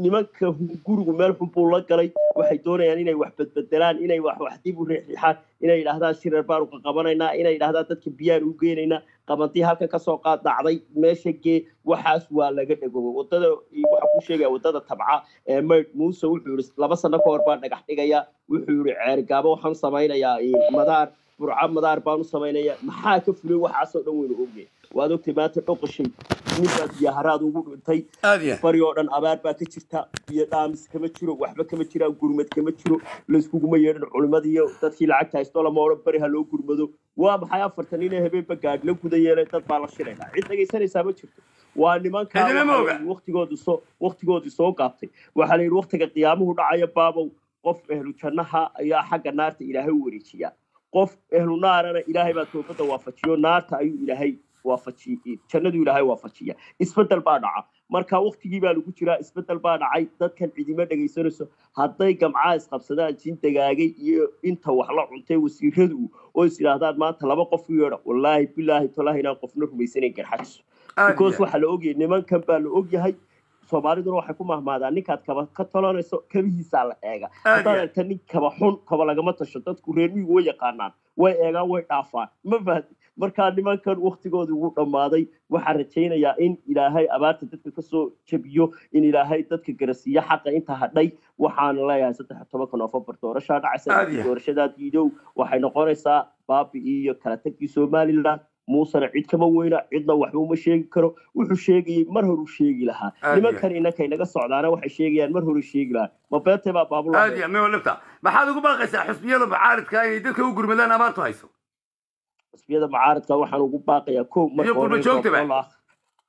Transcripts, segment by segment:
nimanka gurigu meel xun buu la galay waxay doonayaan inay wax bedbedelaan inay wax wax dib u riixriixaan inay yidhaahdaan shireer baanu ka qabanaynaa inay yidhaahdaan dadka biyaan u geynaynaa qabantii halka kasoo qaad dhacday meesha gee waxaas waa laga dhagoobay wadada waxaa ku sheegaya wadada tabca ee mayd muuse wuxuu yihi laba sano ka hor baan dhagax dhigayaa wuxuu yihi ceergaabo waxaan samaynayaa madaar burca madaar baan u samaynaya maxaa ka fulay waxaasoo dhan weynu ogey waad ogtay maanta dhoqashay ninbaa biyaharaad ugu dhintay aad iyo bari oo dhan abaar baa ka jirta biyo dhaamis kama jiro waxba kama jiraan gurmad kama jiro layskuguma yeedhan culimadii iyo dadkii lacagta haysto lama odhan bari ha loo gurmado waa maxay afartan inay habeenba gaadh la guda yeeleen dad baa la shirayna cid dhegaysanaysaa ma jirto waa nimankaa Cidina ma oga. waqtigoodii soo waqtigoodii soo gaabtay waxaa la yidhi waqtiga qiyaamuhu dhacaya baabow qof ehlu jannaha ayaa xagga naarta ilaahay u wareejiyaa qof ehlu naarana ilaahay baa toobadda waafajiyo naarta ayuu ilaahay waafajiy jannadu ilaahay waafajiya isbedel baa dhaca marka waqtigii baa lagu jiraa isbedel baa dhacay dadkan cidima dhegaysanayso hadday gamcaa isqabsadaan jin dagaagay iyo inta wax la cuntay wasiiradu oo is yidhaahdaan maanta laba qof u yeedha wallaahi bilaahi tolahi inaan qofna rumaysanayn garxajiso aad because iyo waxaa la ogyahay nimankan baa la ogyahay soomaaliduna waxay ku mahmaadaan ninkaad kaba ka talanayso kabihiisaa la eega Aad haddaad iyo- aragta nin kaba xun kaba lagama tasho dadku reer miyigu way yaqaanaan way eegaan way dhaafaan ma fahdi markaa nimankan waktigooda ugu dhammaaday waxaan rajaynayaa in ilaahay abaarta dadka kasoo jebiyo in ilaahay dadka garasiiyo xaqa inta hadhay waxaan leeyahay saddex iyo tobanka noofembar doorashaa dhacaysa Aad iyo- doorashadaa diidow waxay noqonaysaa baabi iyo kala tagii somaliland muusena cid kama weyna cidna waxba uma sheegi karo wuxuu sheegayay mar horuu sheegi lahaa Aad iyo- nimankan inankay naga socdaana waxay sheegayaan mar hore sheegi lahaa ma beetay baa baabula aad iyo meo lifta maxaad ugu baaqaysaa xusbiyada mucaaridka inay dadka u gurmadaan abaartu hayso xisbiyada mucaaradka waxaan ugu baaqayaa kow marka Iyo hore qurba joogtaba. roobdoon la akh-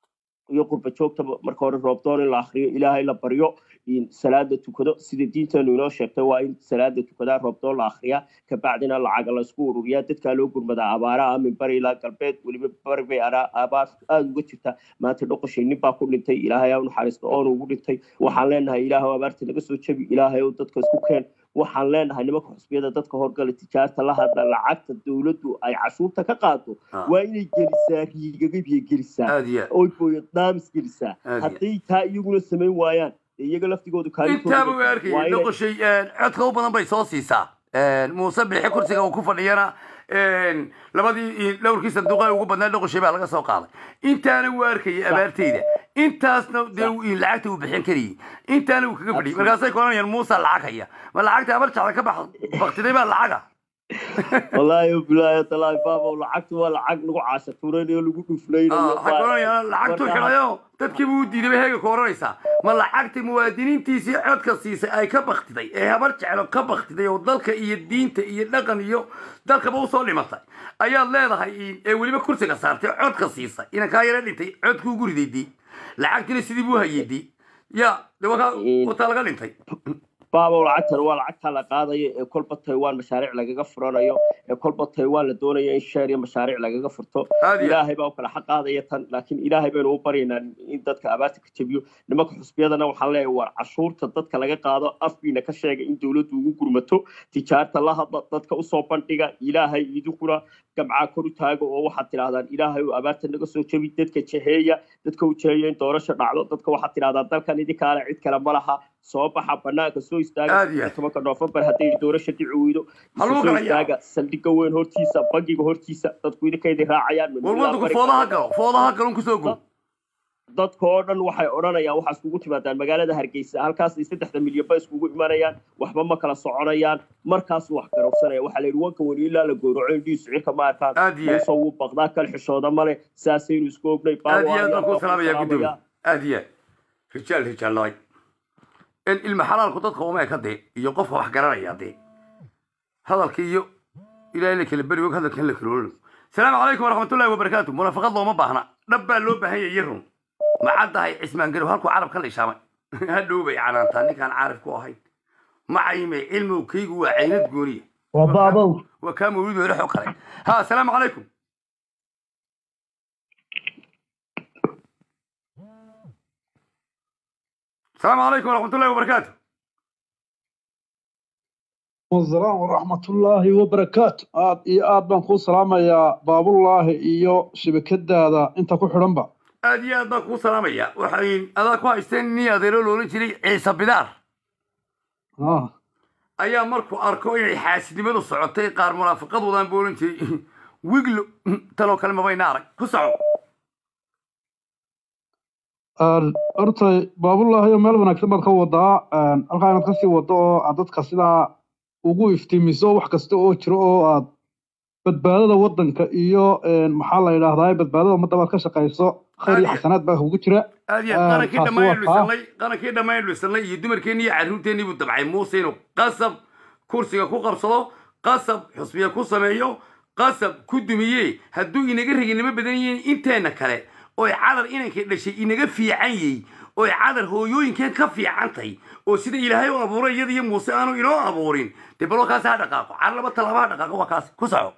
iyo qurba joogtaba marka hore roobdoon in la akriyo ilaahay la baryo in salaada tukado sida diinteenu inoo sheegtay waa in salaada tukadaa roobdoon la akriyaa kabacdina lacaga la isku ururiyaa dadkaa loo gurmadaa abaaraha min bari ilaa galbeed weliba bari bay araa abaar aada uga jirta maanta dhoqoshay nin baa ku dhintay ilaahay ha u naxariisto oonu ugu dhintay waxaan leenahay ilaahay abaarta naga soo jebi ilaahay oo dadka isku keen waxaan leenahay nimanka xusbiyada dadka horgala tijaarta la hadla lacagta dowladdu ay cashuurta ka qaado Ah. waa inay gelisaa riigagabiya gelisaa aad iyo oy booyo daamis gelisaa Aad iyo- hadday taa iyaguna samayn waayaan dee iyaga laftigoodu intaaba way waa arkayay inay- dhoqoshay codka u badan bay soo siisaa muuse bixi kursiga uu ku fadhiyana labadii dhowrkii sanduuqa ugu badnaa dhoqoshay baa laga soo qaaday intaana wuu arkayay abaarteyda intaasna dee uu- lacagta uu bixin karayay intaana uu kaga fadhiyay markaasay koranayaan muuse lacag haya ma lacagta abar jacda ka bax baktiday baa lacaga wallaahi bilaahi talaahi baabo lacagtu waa lacag lagu caasha tuuranayo lagu dhuflaynayo waxay koranayaan lacagtuu Marka- xidhayo dadkiiba u diiday bay heega ku oranaysaa ma lacagtii muwaadiniintiisii codka siisay ay ka baktiday ee habar jeclo ka baktiday oo dalka iyo diinta iyo dhaqan iyo dalkaba usoo dhimatay ayaad leedahay ee weliba kursiga saartay codka siisay inan kaa yara dhintay codkuu guriday di lacagtina sidii buu hayay di ya de wakaa wataa laga dhintay baabo lacagtan waa lacagta la qaadayo ee kolba taiwan mashaariic lagaga furanayo ee kolba taiwan la doonayo in sheer iyo mashaariic lagaga furto Aad iyo- ilaahay baa u kala xaq qaadaya tan laakiin ilaahay baynu u baryaynaa in dadka abaarta ka jebiyo nimanka xusbiyadana waxaan leeyahay war cashuurta dadka laga qaado afkiina ka sheega in dowladdu ugu gurmato tijaarta la hadla dadka usoo bandhiga ilaahay idinkuna gamcaa kor u taago oo waxaad tidhahdaan ilaahay oo abaarta naga soo jebi dadka jeheeya dadka u jeheeya in doorasho dhacdo dadka waxaad tidhahdaan dalkan idinkaale cid kale ma laha soo baxa banaanka soo istaaga Aad iyo aad. tobanka noofembar hadday doorasho dhici weydo Ha lagu soo kala istaaga saldhigga weyn hortiisa bangiga hortiisa dadku idinkaydin raacayaan war wadanku foodaha galo foodaha galon kusoo gu dadka oo dhan waxay odhanayaan waxaa iskugu timaadaan magaalada hargeysa halkaasay saddexda milyan ba iskugu imanayaan waxba ma kala soconayaan markaasuu wax garowsanaya waxaa la yidhi wanka weli ilaa la gowraco indhihiisu cirka ma arkaan Aad iyo aad. muuse wuu baqdaa kal xishooda male saasaynu isku ognay aad iyo aad baan kuu Baa salaamaya waa gudoomiye aad iyo aad rijaal rijaal lay in ilma xalaalku dadka uma eka dee iyo qofka wax garanaya dee hadalka iyo ilaahay la kala beri og hadalka in la kala ololo salaamu calaykum waraxmatullahi wabarakaatu munaafiqad looma baahna dhab baa loo baahan yahay run maxaad tahay cismaan garow halkuu carab ka lishaamay hadhow bay canaantaa ninkaan caarif ku ahayn macayme cilmigu kaygu waa caynad gooniya waa baabow waa kaa mawlid hore xog kale ha asalaamu calaykum asalaamu calaykum waraxmatullahi wabarakaatu السلام ورحمة الله وبركاته آد إي آد بان كو سلامة يا باب الله إيو شبكة هذا أنت كو حرنبا aad iyo aad baan kuu salaamaya waxay adaa ku haysteen nin adeero loolan jiray ciise bidaar ah ayaa markuu arko inay xaasidnimadu socotay qaar munaafiqad wadaan buu odhan jiray wiglo tanoo kale mabayna arag ku soco Een, horta baabullaahi meel wanaagsan baad ka wadaa een, halkaa inaad kasii wado oo aad dadka sidaa ugu iftiimiso wax kasta oo jiro oo aad badbaadada wadanka iyo een, maxaa la yidhaahdaa badbaadada ummadda baad ka shaqayso khayr iyo Aad- xasanaad baa kugu jira aad iyo Ah, aad qarankii taasi dhammaan waa taa. dhisanay qarankii dhammaan dhisanay iyo dumarkeennii iyo carruurteennii buu dabcay muuse inuu qasab kursiga ku qabsado qasab xusbiya ku sameeyo qasab ku dumiye hadduu inaga reginimo badan yihiin inteenna kale oy cadar inankay dhashay inaga fiican yihi oy cadar hooyooyinkeen ka fiicantay oo sida ilaahay u abuuray iyada iyo muuse aanu inoo abuurin dee baloo kaasi ha dhaqaaqo car laba talaaba ha dhaqaaqo waa kaasi ku soco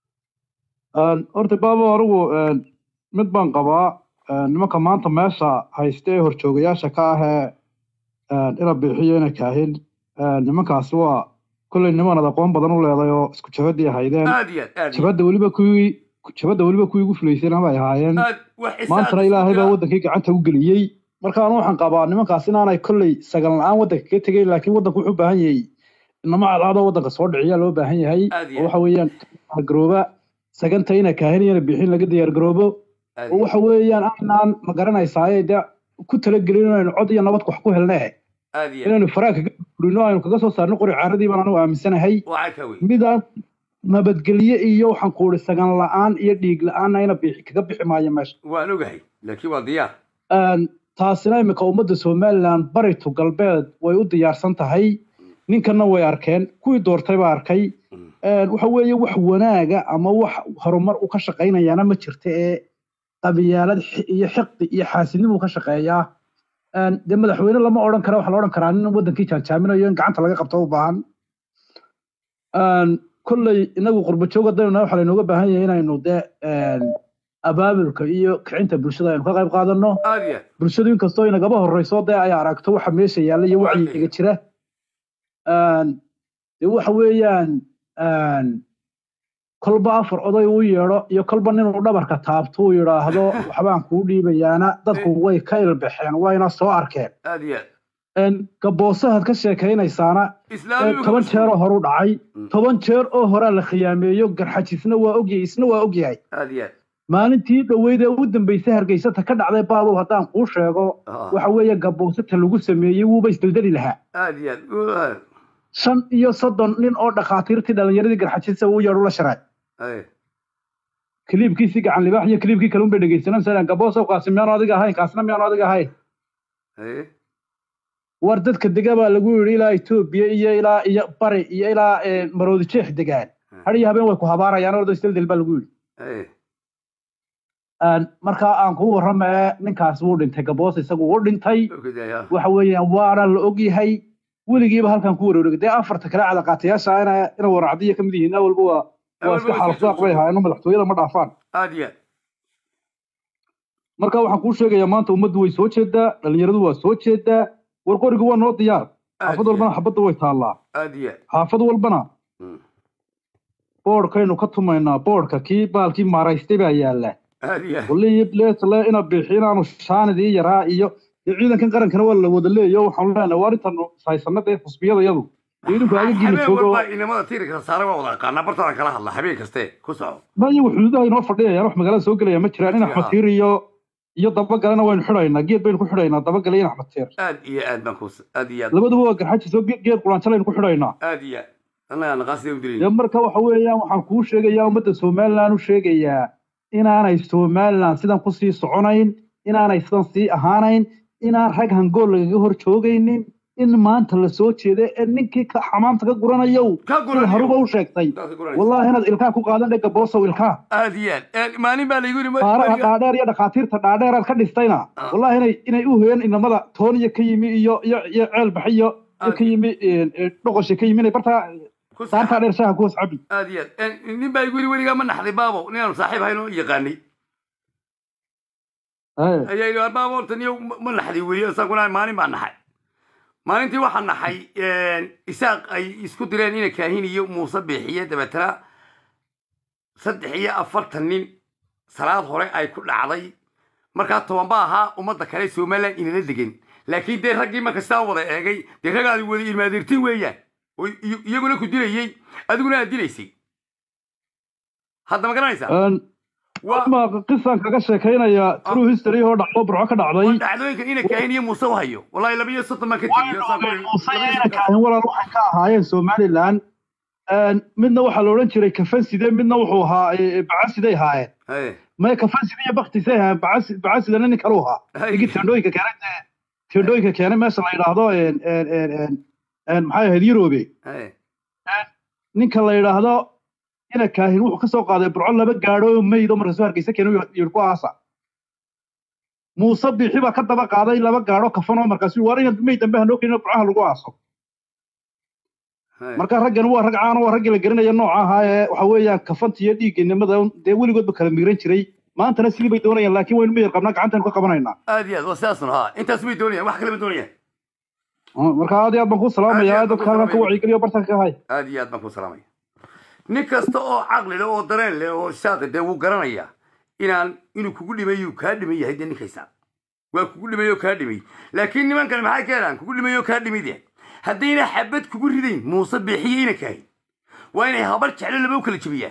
Een, horta baabo anigu een, mid baan qabaa een, nimanka maanta meesha haysta ee horjoogayaasha ka ah ee een, ina bixiyo ina kaahin een, nimankaasi waa kolley niman aad aqoon badan u leeday oo isku jabadii ahaydeen aad iyo aad aad iyo jabadda weliba kuwii jabadda weliba kuwii ugu fulaysayna bay ahaayeen aad wax xisaab maantana ilaahay baa wadankii gacanta u geliyey marka anu waxaan qabaa nimankaas inaanay kolley sagan la-aan wadanka ka tegeyn laakiin wadanku wuxuu u baahan yahay inama cadcadoo wadanka soo dhiciya loo baahan yahay Aad iyo oo waxa weeyaan garooba saganta ina kaahinayana bixin laga diyaar garoobo aad oo iyo waxa weeyaan aynaan ma garanaysaaye dee ku talagelin inaynu cod iyo nabad wax ku helne aad iyo inaynu faraha kaga furino aynu kaga soo saarno qori caaradii baan anigu aaminsanahay waa ka wey midaan nabadgelye iyo waxaan ku uri sagan la-aan iyo dhiig la-aanna ina bixi kaga bixi maayo meesha waan ogahay laakiin waa diyaar Een, taasina imika ummadda somalilan baritu galbeed way u diyaarsan tahay ninkanna way arkeen kuwii doortay baa arkay Mm. Een, waxa weeye wax wanaaga ama wax horumar u ka shaqaynayaana ma jirta ee qabiyaalad xi- iyo xiqdi iyo xaasidnimuu ka shaqeeyaa Een, dee madaxweyne lama odhan kara waxa la odhan karaa nin wadankii jaanjaaminayo in gacanta laga qabto u baahan Een, kolley inagu qurbajoog haddaynu waxa laynooga baahan yahay inaynu dee een, abaabulka iyo kicinta bulshada aynu ka qayb qaadano aad iyo aad bulshadu inkastoo inagaba horeyso dee ay aragto waxa meesha yaalla iyo Waa wacyiga jira Een, dee waxa weeyaan een, kolba afar oday uu yeedho iyo kolba ninuu dhabarka taabto uu yidhaahdo waxbaan kuu dhiibayaana dadku way ka ilbaxeen wayna soo arkeen aad iyo aad Een, gaboosahaad ka sheekaynaysaana ee, islaamigu toban jeer oo horu dhacay Mm. toban jeer oo horaa la khiyaameeyo garxajisna waa ogyahay isna waa ogyahay aad iyo aad maalintii dhoweyd ee ugu dambeysay hargeysata ka dhacday baabow haddaan kuu sheego Ah, waxa weeye gaboosata lagu sameeyey wuuba isdeldeli lahaa aad iyo aad shan iyo soddon nin oo dhakhaatiirtii dhalinyaradii garxajisa uu yeedhu la sharay Ay, kiliibkiisii gacan libaax iyo kiliibkii kale unbay dhegeysanaysaa gaboosow kaasi miyaanu adiga ahayn kaasna miyaanu adiga ahayn ay, war dadka dega baa lagu yidhi ilaa etoobiya iyo ilaa iyo bari iyo ilaa eh, maroodi jeex degaan har iyo habeen way ku habaarayaan ordo isdeldel baa lagu yidhi ay. Een, markaa aan kuu warramee ninkaas wuu dhintay gaboos isagu wuu dhintay Ogidaya. waxa weeyaan waana la ogyahay weligiiba halkan ku wareegay dee afarta kale cadaqaatayaasha ina ina waracdiya ka mid yihiin awalba waa waa iska xaalfdaaq bay ahaayeen madaxtooyada ma dhaafaan aad iyo aad marka waxaan kuu sheegayaa maanta ummaddu way soo jeedaa dhalinyaradu waa soo jeedaa war qorigu waa noo diyaar aad xaafad iyo walbana xabadda way taallaa aad iyo aad xaafad walbana Mm. boodhkaynu ka tumaynaa boodhka kii baalkii maaraystay baa yaalla aad iyo aad waliyo bleesle ina bixi inaanu shaanidii yaraa iyo iyo ciidankan qarankana waa la wada leeyo waxaanu leenahay waa arrintan haysanada ee xusbiyada iyadu dee idinku aga gini habeen joogo walba inamada tiirka saare waa wada aqaanaa bartadan kala hadla habeen kaste ku soco ma iyagu xuduudaha inoo fadhiyayaan wax magaalada soo gelaya ma jiraan in Ma axmed jiraan. tiir iyo iyo dabagalena waynu xidhaynaa geed baynu ku xidhaynaa dabagale iyo in axmed tiir aad iyo aad baan ku aad iyo aad labaduba waa garxaji soo ge- geed quraanjalaynu ku xidhaynaa aad iyo aad annaga naqaasida u dee dilay marka waxa weeyaan waxaan kuu sheegayaa ummadda somaliland u sheegayaa inaanay somaliland sidan kusii soconayn inaanay sidan sii ahaanayn inaan rag hangool lagaga hor joogaynin in maanta la soo jeeda ee ninkii ka xamaamta ka guranayow ka sida haruba guran u sheegtay Dadka guranaysa. wallaahi inaad ilkaa ku qaadan dhega boosow ilkaa aad iyo aad Aad- maalin baa laygu yidhi qaaraha ma- dhaadheer iyo dhakhaatiirta dhaadheeraad ka dhistayna Ah. wallahi inay inay u hoyaan inamada tooniya ka yimi iyo iyo iyo ceel baxi iyo iyo ka yimi eh, eh, dhoqosha ka yimi inay bartaa ku saartaa dheer shaaha kuwas cabi aad iyo aad Een, nin baa igu yidhi weligaa ma naxday baabo ninaanu saaxiib ahayn oo yaqaanay Eh, ayaa yidhi "Waa baabo horta niyo ma- ma naxday weli isaguna maalin baa naxay maalintii waxaa naxay isaaq ay isku direen ina kaahin iyo muuse biixiye dabeetana saddex iyo afartan nin salaad hore ay ku dhacday markaa toban ba ahaa ummadda kale somaliland inala degan laakiin dee raggii marka sidaa wada eegay dee ragaadi wada ilmaadirtin weeyaan oo iy- iyaguna ku dilayey adiguna aad dilaysay hadda ma garanaysaa Een, waa ma qisaan kaga sheekaynaya true history oo dhacdo burco ka waa dhacday dhacdooyinka ina kaahin iyo muuse u hayo wallahi laba iyo soddon baan ka tegiyo saan ku- muuse laba iyo ina soddon- kaahin walaal waxay ka ahaayeen somaliland Een, midna waxaa la odhan jiray kafanside midna wuxuu ahaa e, e, bacasiday ahaayeen Haye, maya kafanside iyo baktisay ahaayeen bacasi- bacasidana nin kalu ahaa haye. ninkii tendhooyinka keenay dee tendhooyinka keenay meesha la yidhaahdo een, een, een, een, een, maxay ahayd yurobe Haye. ninka la yidhaahdo ina kaahin wuxuu kasoo qaaday burco laba gaadho oo meyd oo markaasuu hargeysa keenay yidhi ku aasa muuse biixi baa ka daba qaaday laba gaadho kafan oo markaasuu war inaad meyd dambe hanoo keenin oo burcaha lagu aaso Haye. marka raggan waa rag caan oo waa raggii la garanaya nooca ahaa ee waxa weeyaan kafanta iyo dhiigganimada dee weligoodba kala miiran jiray maantana sidii bay doonayaan laakiin waynu miyir qabnaa gacantaynu ka qabanaynaa aad iyo aad waa sidaasna haa intaas bay doonayaan wax kale ma doonayaan marka aad iyo aad baan kuu Aad iyo salaamayaa aad baan dadka kuu halkan ka salaamaya. wacyigeliyo bartanka ka hay aad iyo aad baan ku salaamaya nin kasta oo caqli leh oo dareen leh oo saada dee wuu garanayaa inaan inuu kugu dhimay uu kaa dhiman yahay dee ninkaysa waa kugu dhimay oo kaa dhimay laakiin nimankan maxay keenaan kugu dhimay oo kaa dhimay dee haddayna xabad kugu ridayn muuse bixiye ina kaahin waa inay habar jeclo laba u kala jebiyaan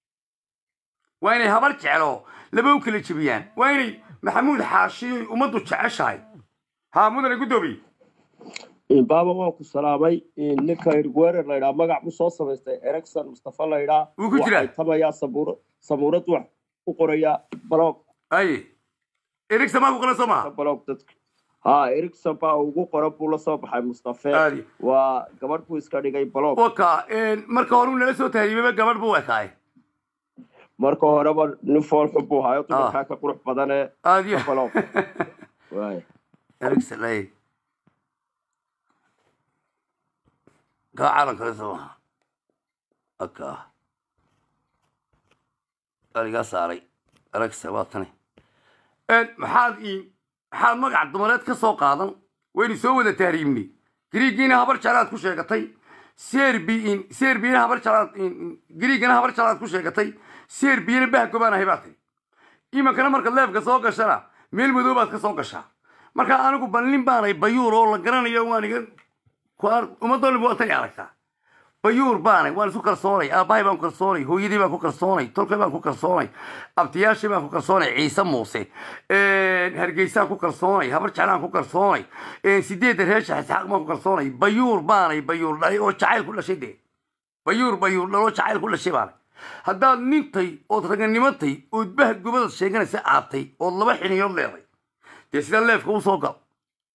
waa inay habar jeclo laba u kala jebiyaan waa inay maxamuud xaashi ummaddu jeceshahay haa mudane guddoomiye baaba waan ku salaamay ninka irgwerer la yidhaa magac buu soo samaystay ericson mustafa la yidhaa Wuu ku jiraa? waxay tamayaa sabuura sabuurad wax u qorayaa blog aye erigsa maa ku qoran soo maha blog dadka ha ericson baa ugu qoran buu la soo baxay mustafe Aadi. waa gabadh buu iska dhigay blog waka marka hore uu nala soo tahriibaba gabadh buu ekaaye marka horeba nin foolxun buu hayo dumarkaa ka qurux badane aad iyo blog waay erigsan aye kaa calan kale soo maha aka aligaa saaray erigsa waa tani maxaad ii maxaad magac dumareed ka soo qaadan waynu soo wada tahriibnay griigiina habar jeclaad ku sheegatay serbiin serbiina habar jeclaad griigana habar jeclaad ku sheegatay serbiyana bahgobaan ahay baa tiri imankana markaad leefka soo gashana meel madow baad ka soo gashaa marka anigu ballin baanay bayuur oo la garanayo waan iga ummadoo dhan waatay aragtaa bayuur baanay waan isu kalsoonay aabbahay baan ku kalsoonay hooyadii baan ku kalsoonay tolkay baan ku kalsoonay abtiyaashii baan ku kalsoonay ciise muuse hargeysaan ku kalsoonay habar jeclaan ku kalsoonay sideedda reesha isxaaq baan ku kalsoonay bayuur baanay bayuur dhalay oo jacayl ku dhashay dee bayuur bayuur dhaloo jacayl ku dhashay baanay haddaad nintay ood raganimatay ood bah gobadaad sheeganaysa aabtay ood laba xiniyood leeday dee sidaa leefka u soo gal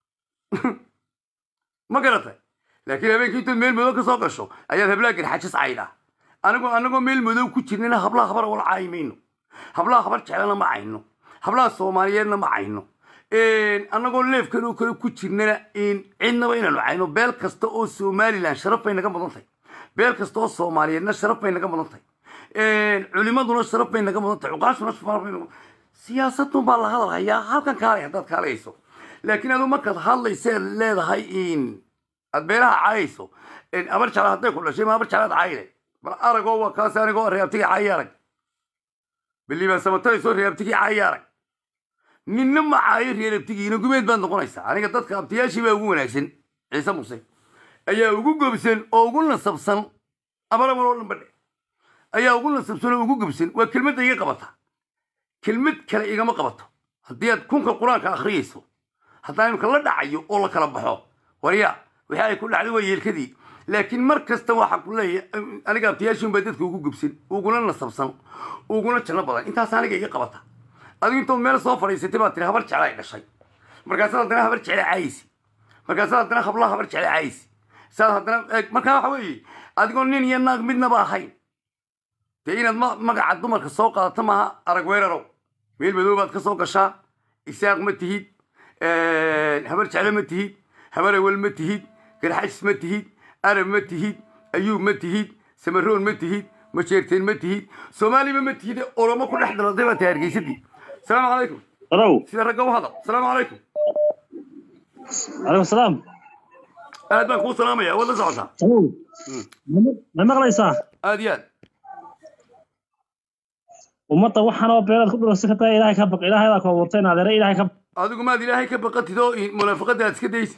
ma garatay laakiin habeenkii intood meel madow ka soo gasho ayaad hablaha garxajis caydhaa anigoo anagoo meel madow ku jirnana hablaha habar wala caayi mayno hablaha habar jeclana ma cayno hablaha soomaaliyeedna ma cayno annagoo leefkan oo kale ku jirnana cidnaba inaanu cayno beel kasta oo somalilan sharaf bay naga mudan tahay beel kasta oo soomaaliyeedna sharaf bay naga mudan tahay culimaduna sharaf bay naga mudan tahay cuqaashuna sharaf bay naga mudan siyaasadun baa la hadal hayaa halkan kaalay haddaad kaalayso laakiin aduu markaad hadlayseed leedahay aad beelaha caayayso abar jecla hadday ku dhashay ma abar jeclaad caayile bal aragoo waa kaas anigoo reabtigii caayi arag biliibaan samatadaysoo reabtigii caayi arag ninna ma caayo reerabtigiina gumeed baad noqonaysaa aniga dadka abtiyaashii baa ugu wanaagsan ciise muse ayaa ugu gobsan oo ugu nasabsan abaramal oo dhan badhe ayaa ugu nasabsan oo ugu gobsan waa kelmadda iga qabata kelmad kale igama qabato haddii aad kunka qur-aanka akhriyayso haddaan imika la dhacayo oo la kala baxo warya wixii ay ku dhacday waa yeelkadii laakiin mar kasta waxaa ku leeyahay aniga abtiyaashin baa dadka ugu gubsan uguna nasabsan uguna janno badan intaas aniga iga qabata adigu intood meel soo fadhiisatay baa tiri habar jecla ay dhashay markaasaad haddana habar jecla caayisi markaasaad haddana hablaha habar jecla caayisi saad haddana markaa waxa weeye adigoo nin iyo naag midnaba ahayn dee inaad magaca dumarka soo qaadato maaha arag weerarow meel madow baad ka soo gashaa isaaq ma tihid habar jeclo ma tihid habar awel ma tihid garxajis ma tihid arab ma tihid ayuub ma tihid samaroon ma tihid majeerteen ma tihid soomaaliba ma tihid oromo ku dhex dalatay baa tahay hargeysadii asalaamu calaykum Hello. sida ragga u hadal asalaamu calaykum Aleykum salaam. aad baan kuu salaamaya waad la socotaa Hello. Ma maqlaysaa? aad iyo aad ummadda waxaan oo beelaad ku dhulasi ka tahay ilaahay ka baq ilaahay ka abuurtay naadeere ilaahay ka adigu maad ilaahay ka baqatid oo in- munaafaqada aad iska daysid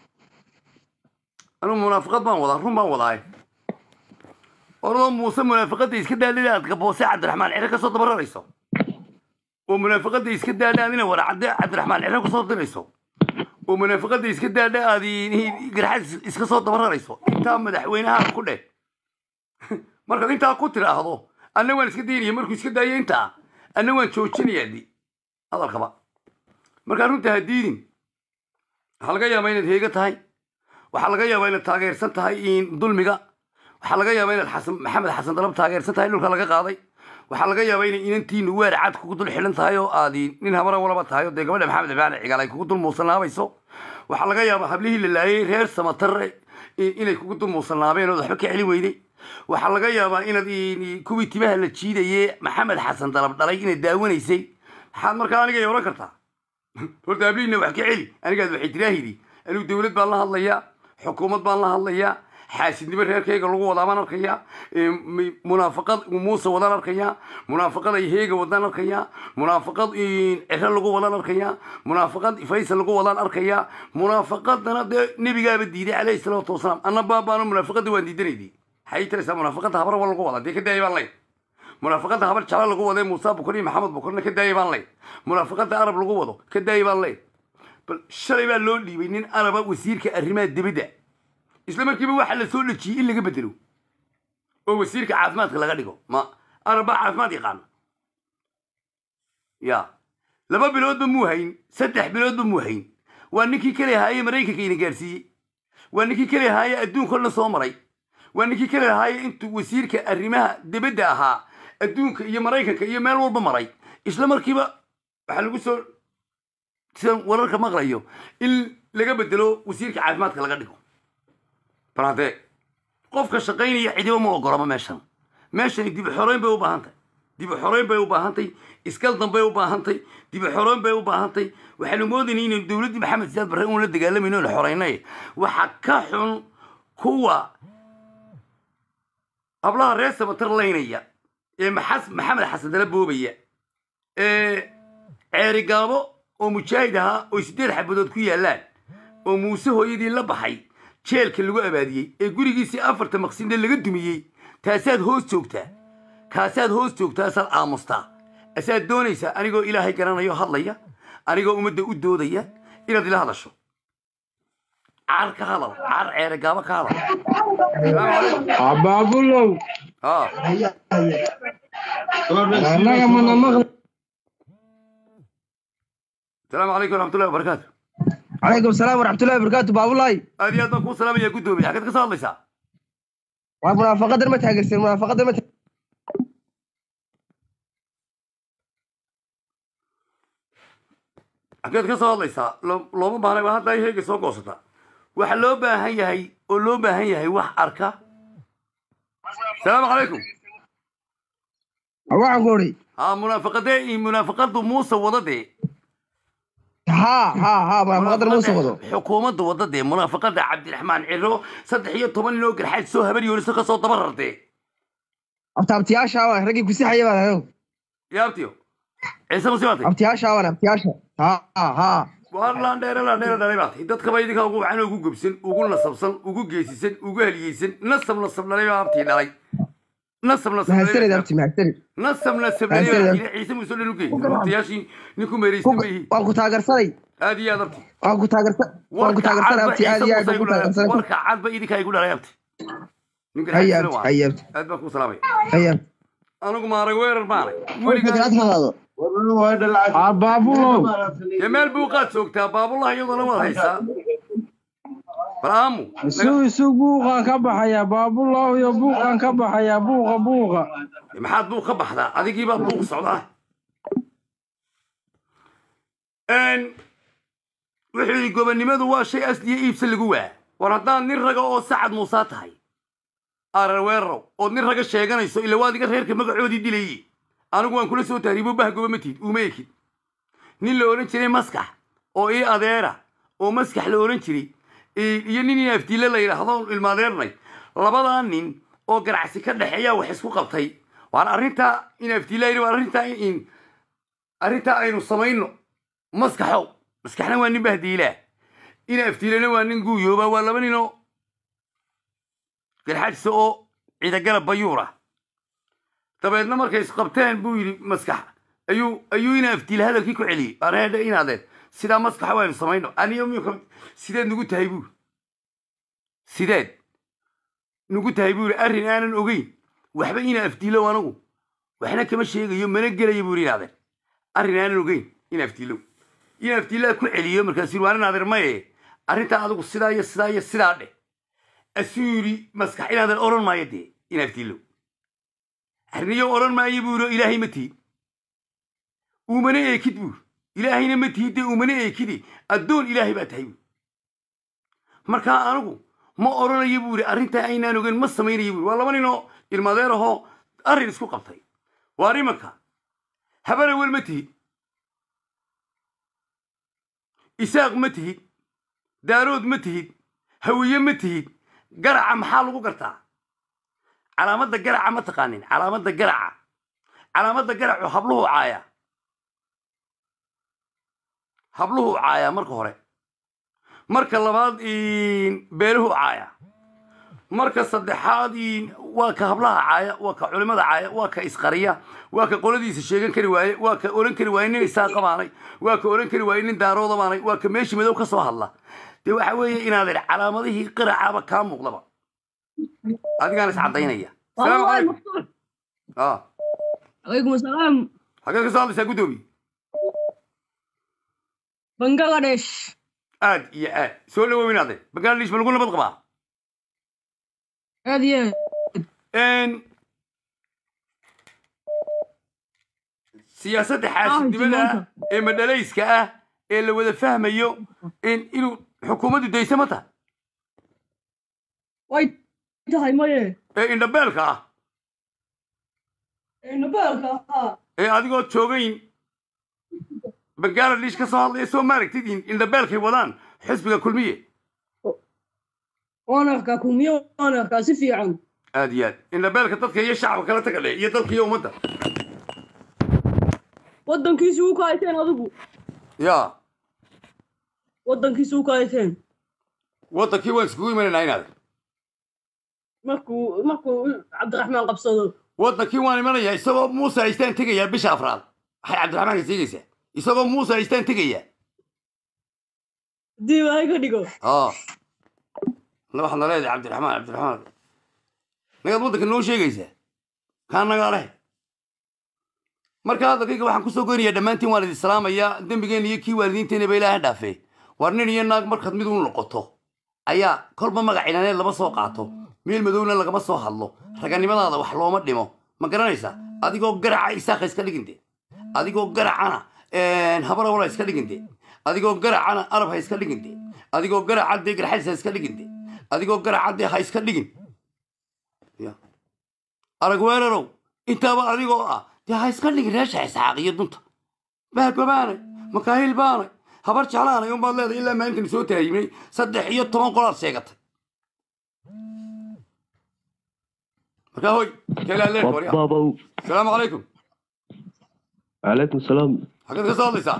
anigu munaafaqad baan wadaa run baan wadaa oradoo muuse munaafaqada iska daadhida aad gaboose cabdiraxmaan cire kasoo dabararayso oo munaafaqada iska daadha aad ina waracadde cabdiraxmaan cire kusoo dirayso oo munaafaqada iska daadha aad i- garxad iska soo dabararayso intaa madaxweynaha ku dheh markaad intaa ku tiraahdo anna waan iska daynaya markuu iska daayo intaa anna waan joojinayaa di hadalkaba markaa runta ha diidin waxaa laga yaabaa inaad heega tahay waxaa laga yaabaa inaad taageersan tahay in dulmiga waxaa laga yaabaa inaad xasan maxamed xasan dalab taageersan tahay dhulka laga qaaday waxaa laga yaabaa inay inantiinu weer cad kugu dul xidhan tahay oo aad nin habara walaba tahay oo dee gabadha maxamed ibaane cigaal ay kugu dul muusanaabayso waxaa laga yaabaa hablihii la laayay reer samatarre i- inay kugu dul muusannaabeen oo waxba ka celin weyday waxaa laga yaabaa inaad i- kuwii timaha la jiidaye maxamed xasan dalab dhalay inaad daawanaysay maxaad markaa aniga oran kartaa horta hablihiina wax ka celi anigaad waxay tiraahidi anigu dowlad baan la hadlayaa xukuumad baan la hadlayaa xaasidnimo reerkayga lagu wadaa baan arkayaa ee, mi- munaafaqad muuse wadaan arkayaa munaafaqad ay heega wadaan arkayaa munaafaqad in ciro lagu wadaan arkayaa munaafaqad faysal lagu wadaan arkayaa munaafaqadana dee nebigaaba diiday calayhi salaatu wasalaam anna baabaano munaafaqada waan diidanaydi maxay tiraysaa munaafaqada habara wa lagu wadaa dee ka daaya baan lay munaafaqada habar jecla lagu wado ee muuse bukar iyo maxamed bukarna ka daaya baan lay munaafaqada arab lagu wado ka daaya baan lay bal shalay baa loo dhiibay nin araba wasiirka arrimaha dibadda isla markiiba waxaa la soo dhejiyey in laga bedelo oo wasiirka caafimaadka laga dhigo ma arab baa caafimaad yaqaana ya laba biloodba muu hayn saddex biloodba muu hayn waa ninkii kale ahaaye maraykanka ina gaarsiiyey waa ninkii kale ahaaye adduunka o dhan soo maray waa ninkii kale ahaaye intuu wasiirka arrimaha dibadda ahaa adduunka iyo maraykanka iyo meel walba maray isla markiiba waxaa lagu soo sidan wararka maqlayo in laga bedelo wasiirka caafimaadka laga dhigo bal haddee qofka shaqaynaya cidiba ma ogolama meeshan meeshani dib u xoreyn bay u baahantay dib u xoreyn bay u baahantay iskaldan bay u baahantay dib u xoreyn bay u baahantay waxaanu moodaynay inaynu dowladdii maxamed siyaad barre uun la dagaalamayno oon xoreynay waxa ka xun kuwa hablaha reer samatar laynaya ee maxas maxamed xasan dala boobaya ee ceeri gaabo oo mujaahid ahaa oo siddeed xabadood ku yaallaan oo muuse hooyadii la baxay jeelka lagu abaadiyey ee gurigiisii afarta maqsinde laga dumiyey taasaad hoos joogtaa kaasaad hoos joogtaa asaad aamustaa asaad doonaysaa anigoo ilaahay garanayo hadlaya anigoo ummadda u doodaya inaad ila hadasho car ka hadal car ceere gaabo ka hadal Salaamu calaykum. abaabulow haa annaga mana maqli salaamu calaykum waraxmatullahi wabarakaatu عليكم السلام ورحمة الله وبركاته بابولاي aad iyo aad baan kuu salaamaya guddoomiye xaggeed ka soo hadlaysaa ومنافقة ما تهاجرسين منافقة ما xaggeed ka soo hadlaysaa Lo- looma baahnay baa hadda ay heega soo goosata waxa loo baahan yahay oo loo baahan yahay wax arka salaamu calaykum waxaan ku uri haa munaafaqadee iyo munaafaqadu muuse wada dee ها ها ها منافقة مو سوضو xukuumadda wada dee munaafaqada cabdiraxmaan ciro saddex iyo toban nin oo garxaad soo habar yoonisa ka soo dabarartee abtaabtiyaasha waan ragii ku sixaya baan anigu yaabtiyo ciise musibaatay abtiyaasha waan abtiyaasha ha ha waar laandheere laandheere dhalay baatay dadkaba idinkaa ugu wacan ugu gobsan ugu nasabsan ugu geesisan ugu haliyeysan nasab nasab dhalay baa abtii dhalay nasab nasab mahadsanid dhalay abti mahadsanid nasab nasab Mahadsanid. dhalay baa ciise muuse dhan ugey abtiyaashii ninku meeraysan ma ihi waan ku taagarsanay aad iyo aad abti waan ku taagarsan waan ku taagarsanay abti aad iyo aad baan ku taagarsanay warka cadba idinkaa igu dhalay abti ninka haya xaajisana abti waa haya abti aad baan kuu salaamay haya anigu maarag weerar maanay weligaa abaabulow dee meel buuqaad joogtaa baabullah iyadoo waad haysaa bal aamu isu isu buuqaan ka baxaya baabulaw iyo buuqaan ka baxaya buuqa buuqa maxaad buuq ka baxdaa adigii baa buuq socdaa wuxuu yidhi gobonnimadu waa shay asliya iibsa lagu waa war haddaad nin raga oo sacad muusaa tahay areweerow ood nin raga sheeganayso ila waad iga reerka magacoodii dilayey anigu waan kula soo tahriibo bah goba matid uma ekid nin la odhan jiray maskax oo ii adeera oo maskax la odhan jiray i- iyo nin inaafdiile la yidhaahdo ilmaadeernay labadaa nin oo ganacsi ka dhexeeyaa wax isku qabtay waan arrintaa in aftiilayni waa arrintaa in arrintaa aynu samayno maskaxow maskaxna waa nin bahdiilaa in aftiilana waa nin guuyooba waa laba ninoo garxajisa oo ciidagalab bayuura dabeedna markay isqabteen buu yidhi maskax ayuu ayuu ina aftiila hadalkii ku celiyey areedha inaadeen sidaa maskaxa waynu samayno aniyo miyuka sideed nugu tahay buuri sideed nugu tahay buuri arrin aanan ogeyn waxba ina aftiilow anagu waxna kama sheegayo mana gelayo buuri inaadeen arrin aanan ogeyn ina aftiilow ina aftiilaa ku celiyo markaasuu yidhi waan inaadeer maye arrintaa adigu sidaa iyo sidaa iyo sidaa dheh asuu yidhi maskax inaadan odhan maayo dee ina aftiilow arniyo odhan maayo buuro ilaahay ma tihid uumana eekid buur ilaahayna ma tihid dee uumana eekidi addoon ilaahay baa tahay buur markaa anigu ma odhanayo buuri arrintaa aynaan ogeyn ma samaynayo buuri waa laba ninoo ilmadeer ahoo arrin isku qabtay waa nimanka habanawel ma tihid isaaq ma tihid daarood ma tihid hawiye ma tihid garaca maxaa lagu gartaa calaamadda garaca ma taqaanin calaamadda garaca calaamadda garacu habluhu caaya habluhu caaya marka hore marka labaad beeluhu caaya marka saddexaad waa ka hablaha caaya waa ka culimada caaya waa ka isqariya waa ka qoladiisa sheegan kari waaye waa ka odhan kari waaye nin isaaqa baanay waa ka odhan kari waaye nin daarooda baanay waa ka meeshii madow ka soo hadla dee waxa weeye inaad calaamadihii qiracaba kaa muuqdaba adigaan is caddaynaya salaamu calaykum ah عليكم السلام xageed ka soo hadlaysaa guddoomiye بنغلاديش aad iyo aad soo dhawow inaade bangladesh ma lagu nabad qabaa هذه Een, siyaasadda xaasidnimada ah ee madhalayska ah ee la wada fahmayo in inuu xukuumaddu daysa ma tahay وايد هاي مايه ee indhabeelka ah انه بالك ها ee adigoo joogayn bangladesh ka soo hadlaya soo maaragtid in indhabeelkay wadaan xisbiga kulmiye وانا احكاكم يا وانا احكا سفي عن aad iyo aad indhabeelka dadka iyo shacabka kala taga dhe iyo dalka iyo ummadda ودنكيسي وكايتين ادغو ya ودنكيسي وكايتين waddankii waan iskugu imanaynaa inaade markuu markuu cabdiraxmaan qabsado waddankii waan imanayaa isagoo muuse haystaan tegayaa bisha afraad waxay cabdiraxmaanka sheegaysaa isagoo muuse haystaan tegayaa dib hay ka dhigo اه la waxaad naleedahay cabdiraxmaan cabdiraxmaan nagaad waddanka noo sheegaysaa kaa nagaa leh marka hadalkayga waxaan kusoo goynayaa dhammaantiin waan idin salaamayaa dembigeenna iyo kii waalidiinteenaba ilaaha dhaafee war nin iyo naag markaad mid u noqoto ayaa kolba magac inaaneed lama soo qaato meel madowna lagama soo hadlo raganimadaada wax looma dhimo ma garanaysaa adigoo garaca isaaka iska dhiginte adigoo garacana habarawala iska dhiginte adigoo garacana arab ha iska dhiginte adigoo garaca dee garxadis ha iska dhiginte adigoo garaca dee ha iska dhigin Ya. arag weerarow intaaba adigoo ah dee ha iska dhigin reesha isxaaq iyo dunta bahgobaanay makaahil baanay habar jeclaanay unbaad leedahay ilaa maalintan soo tahaymay saddex iyo toban qolaad sheegatay markaa hoy kelaalee warya بابا asalaamu calaykum عليكم السلام xaggeed ka soo hadlaysaa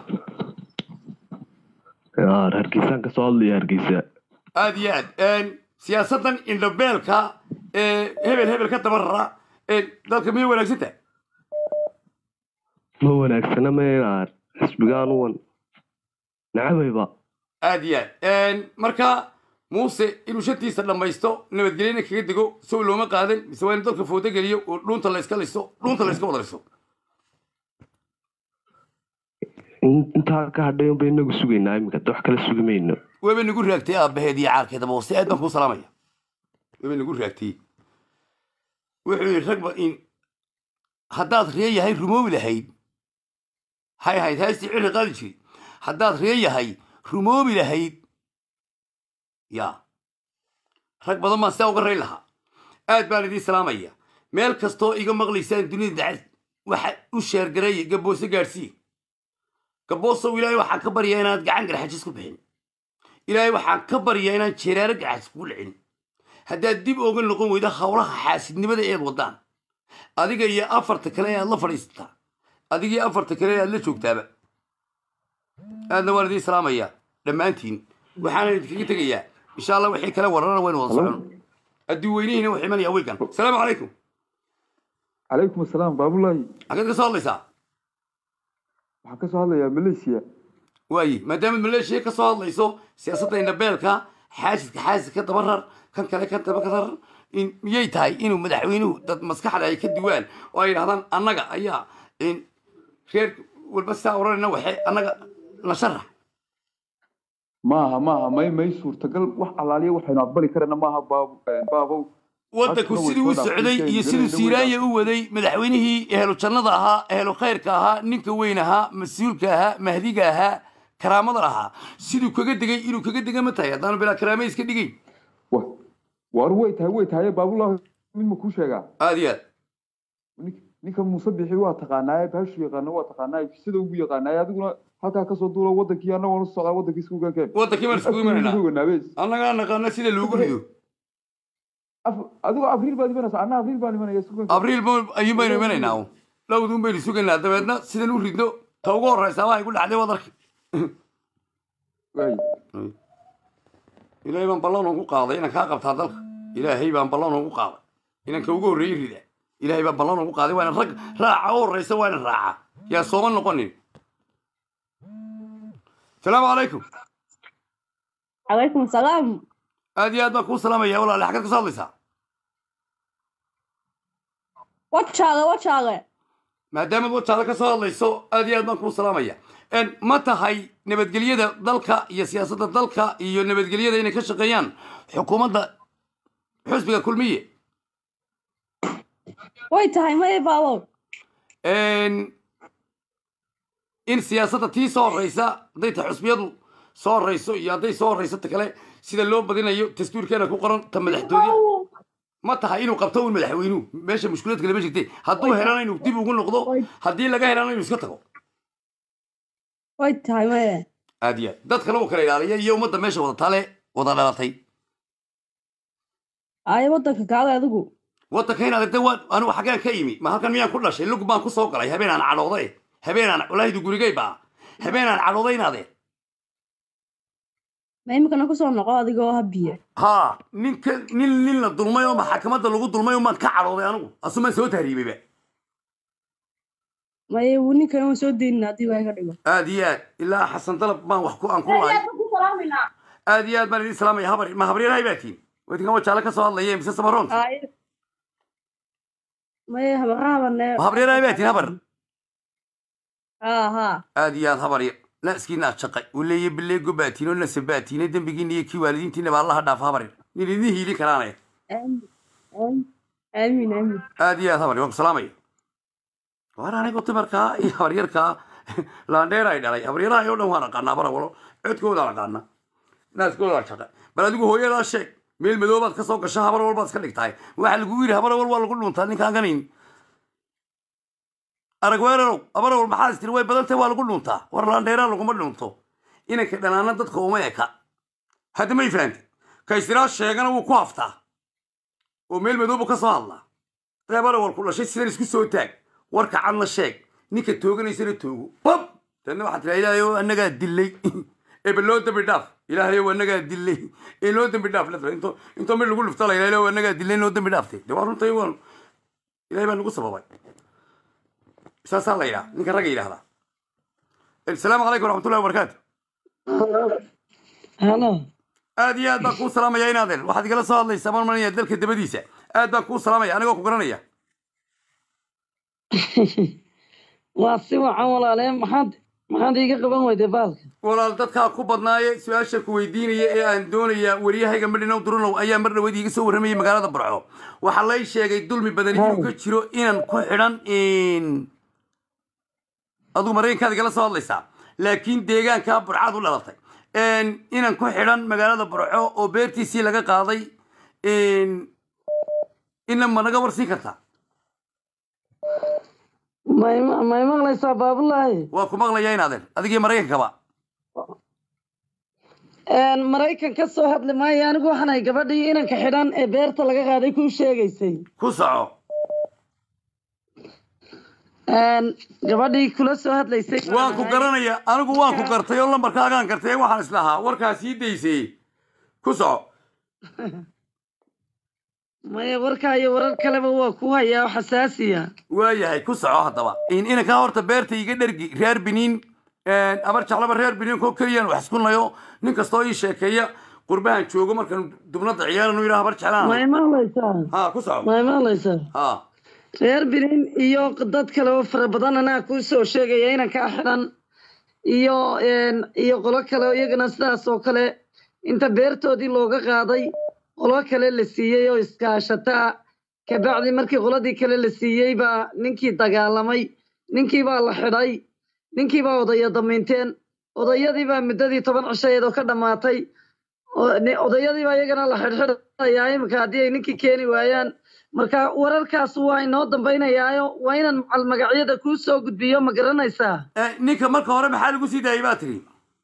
يا هرقيسان كسو هادلي هرقيسا aad iyo aad siyaasaddan indhabeelka ee hebel hebel ka dabarara ee dalka miyay wanaagsan tahay ما وناكسنا ما ينار حسبقان ون نعم يبا aad iyo aad marka muuse inuu shantiisa dhammaysto nabadgelyana kaga dego sow looma qaadan mise waa in dalka foodo geliyo oo dhuunta la iska listo dhuunta la iska wada listo intaa ka hadhay unba inagu sugaynaa iminka hadda wax kala sugi mayno weba nagu raagtay aabbaheed iyo caarkeedaba hoose aad baan kuu salaamaya weba nagu raagtay wuxuu yidhi ragba in haddaad ree yahay rumoobi lahayd hay ahayd heestii ciri qaadi jiri haddaad ree yahay rumoobi lahayd ya rag badan baan sidaa uga rayn lahaa aad baan idiin salaamaya meel kastoo iga maqlaysaan dunida dacad waxa u sheergareeya gaboose gaadhsiiye gaboosow ilaahay waxaan ka baryaa inaad gacan garxajis ku bixin ilaahay waxaan ka baryaa inaan jeeraaro garxajis kugu dhicin haddaad dib ooga noqon weydo howlaha xaasidnimada eed wadaan adiga iyo afarta kale ee aad la fadhiisataa adiga iyo afarta kale ee aad la joogtaaba aadna waan idiin salaamayaa dhammaantiin waxaana idinkaga tegayaa insha allah wixii kale wararana waynu wada socon haddii weynihiina wax imanaya wiikan asalaamu calaykum calaykum asalaam baabulahi xageed ka soo hadlaysaa waxaan ka soo hadlayaa malaysia waaye maadaama maleeshiya ka soo hadlayso siyaasadda indhabeelka xaasidka xaasidka dabarar kan kale kan daba dabarar in miyay tahay inuu madaxweynuhu dad maskaxda ay ka duwaan oo ay yidhahdaan annaga ayaa in reer walba sidaa oranayna waxe annaga la sharax maaha maaha may may suurtagal wax allaaliya waxaynu aqbali karana maaha baab baabow waddanku Halkana way siduu u soo socday dhaafisay, iyo siduu galayna siiraanya u waday madaxweynihii ehlu jannada ahaa ehlu khayrka ahaa ninka weyn ahaa mas-uulka ahaa mahdiga ahaa karaamada ahaa siduu kaga degay inuu kaga dega ma tahay haddaanu bilaa karaame iska dhigayn wa war way tahay way tahay baabulahi mid ma kuu sheegaa aad iyo aad Nin- ninka muuse bixi waa taqaanaaye baashu yaqaana waa taqaanaaye sida ugu yaqaanaaye adiguna halkaa kasoo duulo wadankii anna waan u socdaa wadankii isku gaakeen waddankii baan iskugu imanaynaa annagaa naqaana sida loogu rido adigoo abriil baad imanaysa anna abriil baan imanaya isku gaakeen abriil ba- ayuun baynu imanaynaa un dhowduun baynu sugaynaa dabeedna sidan u ridno ta ugu horreysa waxay ku dhacday waad arki waay ilaahay baan ballan ugu qaaday inaan kaa qabtaa dalka ilaahay baan ballan ugu qaaday inaan ka ugu horreeyey rida ilaahay baan ballan ugu qaaday waa inaan rag raaca u horreysa waa inaan raaca yaa sooma noqonin salaamu calaykum calaykum salaam aad iyo aad baan kuu salaamaya walaale xagad ka soo hadlaysaa wajaale wajaale maadaamaad wajaada ka soo hadlayso aad iyo aad baan kuu salaamaya En, ma tahay nabadgelyada dalka iyo siyaasadda dalka iyo nabadgelyada inay ka shaqeeyaan xukuumadda xusbiga kulmiye way tahay maya baabow En, in siyaasadda tii soo horreysa hadday ta xusbiyadu soo horreyso iyo hadday soo horreyso ta kale sida loo badinayo dastuurkeena ku qoran ta madaxtooya ma tahay inuu qabto un madaxweynuhu meesha mushkilaad kale ma jirte hadduu helana inuu dib ugu noqdo haddii laga helana inuu iska tago way tahay maya aad iyo aad dad kale uu kala ilaaliya iyo ummadda meesha wada tale wada dhalatay aye waddanka kaale adigu waddanka inaad de waan anigu xaggeen ka imi ma halkan miyaan ku dhashay lug baan ku soo galay habeen aan cadhooday habeen aan walaahidu gurigay baa habeen aan cadhooday inaadee ma imikana kusoo noqo adigoo habiye haa ninka nin nin la dulmay oo maxkamadda lagu dulmay umaan ka cadhooday anigu asumaan soo tahriibayba maya wuu ninkan waan soo deynin haddii waa iga dhigo aad iyo aad ilaa xasan dalab baan wax ku aan ku lahay aad iyo aad baan idin salaamaya habar ma habaryarahay baa tiin wadinkan wajaale ka soo hadlaya mise samaroon aye maya habarrahabane ma habaryarahay baa tiin habar haa haa aad iyo aad habarya naaskiina shaqay uleeye bileego baatiin oo nasa baatiine dembigiina iyo kii waalidiintiina baa allaha dhaafa habaryar nin idin hiili karaanaya aamin aamin aamin aamin aad iyo aad habarya waan ku salaamaya waar anigu timarkaa iyo habaryarkaa laandheer ay dhalay habaryaraha oo dhan waan aqaanaa barawalo codkoodaan aqaana naaskoodaan shaqay bal adigu hooyadaa sheeg meel madoobaad ka soo gasha habar walbaad iska dhigtahay waxaa lagu yidhi habar wal waa lagu dhuntaa ninkaan ganayn arag weerarow habar wal maxaa istiri way badan tahay waa lagu dhuntaa war laandheeraa laguma dhunto inanka dhanaana dadka uma eka hadda may fahantay kaysiraa sheegana wuu ku haftaa oo meel madoobu ka soo hadlaa habar wal ku dhashay sidan isku soo taag warka cadna sheeg ninka tooganaysana toogo bab tanna waxaa tiraa ilaahay oo annagaa dilay ebe loo dambi dhaaf ilaahay oo annagaa dilay ee loo dambi dhaaf ladra into intoo mid lagu dhufta la ilaahay oo annagaa dilay loo dambi dhaaftay de waa runtay waan ilaahay baa nagu sababay saasaa la yidhaha ninka ragga yidhahdaa asalaamu calaykum waraxmatullahi wabarakaatu halo aad iyo aad baan kuu salaamaya inaaden waxaad igala soo hadlaysaa marmanaya dalka dabadiisa aad baan kuu salaamaya anigoo ku garanaya waa si wacan walaalee maxaad maxaad iiga qaban weyday baalka walaal dadkaa ku badnaaye su-aasha ku weydiinaya ee aan doonaya waryahayga madhinow durunow ayaa mar dhaweyd iiga soo warramayay magaalada barco waxaa lay sheegay dulmi badan inuu ka jiro inaan ku xidhan adigu maraykankaad igala soo hadlaysaa laakiin deegaankaa burcaad u dhalatay inaan ku xidhan magaalada barco oo beertiisii laga qaaday ina ma naga warsiin kartaa may may maqlaysaa baabulaahi waa ku maqlaya inaaden adigii maraykankaba maraykan ka soo hadli maayo anigu waxaanay gabadhii inanka xidhan ee beerta laga qaaday kuu sheegaysay ku soco gabadhii kula soo hadlaysay waan ku garanaya anigu waan ku gartay oo lambarkaagaan gartay waxaan islahaa warkaa sii daysay ku soco maya warkaa iyo warar kaleba waa ku hayaa oo xasaasiya waayahay ku soco haddaba in inankaa horta beerta iga dhergi reer biniin abar jeclaba reer biniin koo keliyaan wax isku nayo nin kastoo ii sheekeeya qurbahan joogo markaan dubnada ciyaalanu yidhaha habar ma jeclaan imaalaysaa ha ku soco ma imaalaysaa ha reer benin iyo dad kale oo fara badan anaa kuu soo sheegaya inankaa xidhan iyo iyo qolo kale oo iyagana sidaas oo kale inta beertoodii looga qaaday qolo kale la siiyey oo iskaashataa kabacdi markii qoladii kale la siiyey baa ninkii dagaalamay ninkii baa la xidhay ninkii baa odaya damiinteen odayadii baa muddadii toban cishayeed oo ka dhammaatay oo- ni- odayadii baa iyagana la xidhxidhayaa imika haddii ay ninkii keeni waayaan marka wararkaas waa inoo dambaynayaayo waa inaan macal magacyada kuu soo gudbiyo ma garanaysaa ninka marka hore maxaa lagu sii daayay baa tiri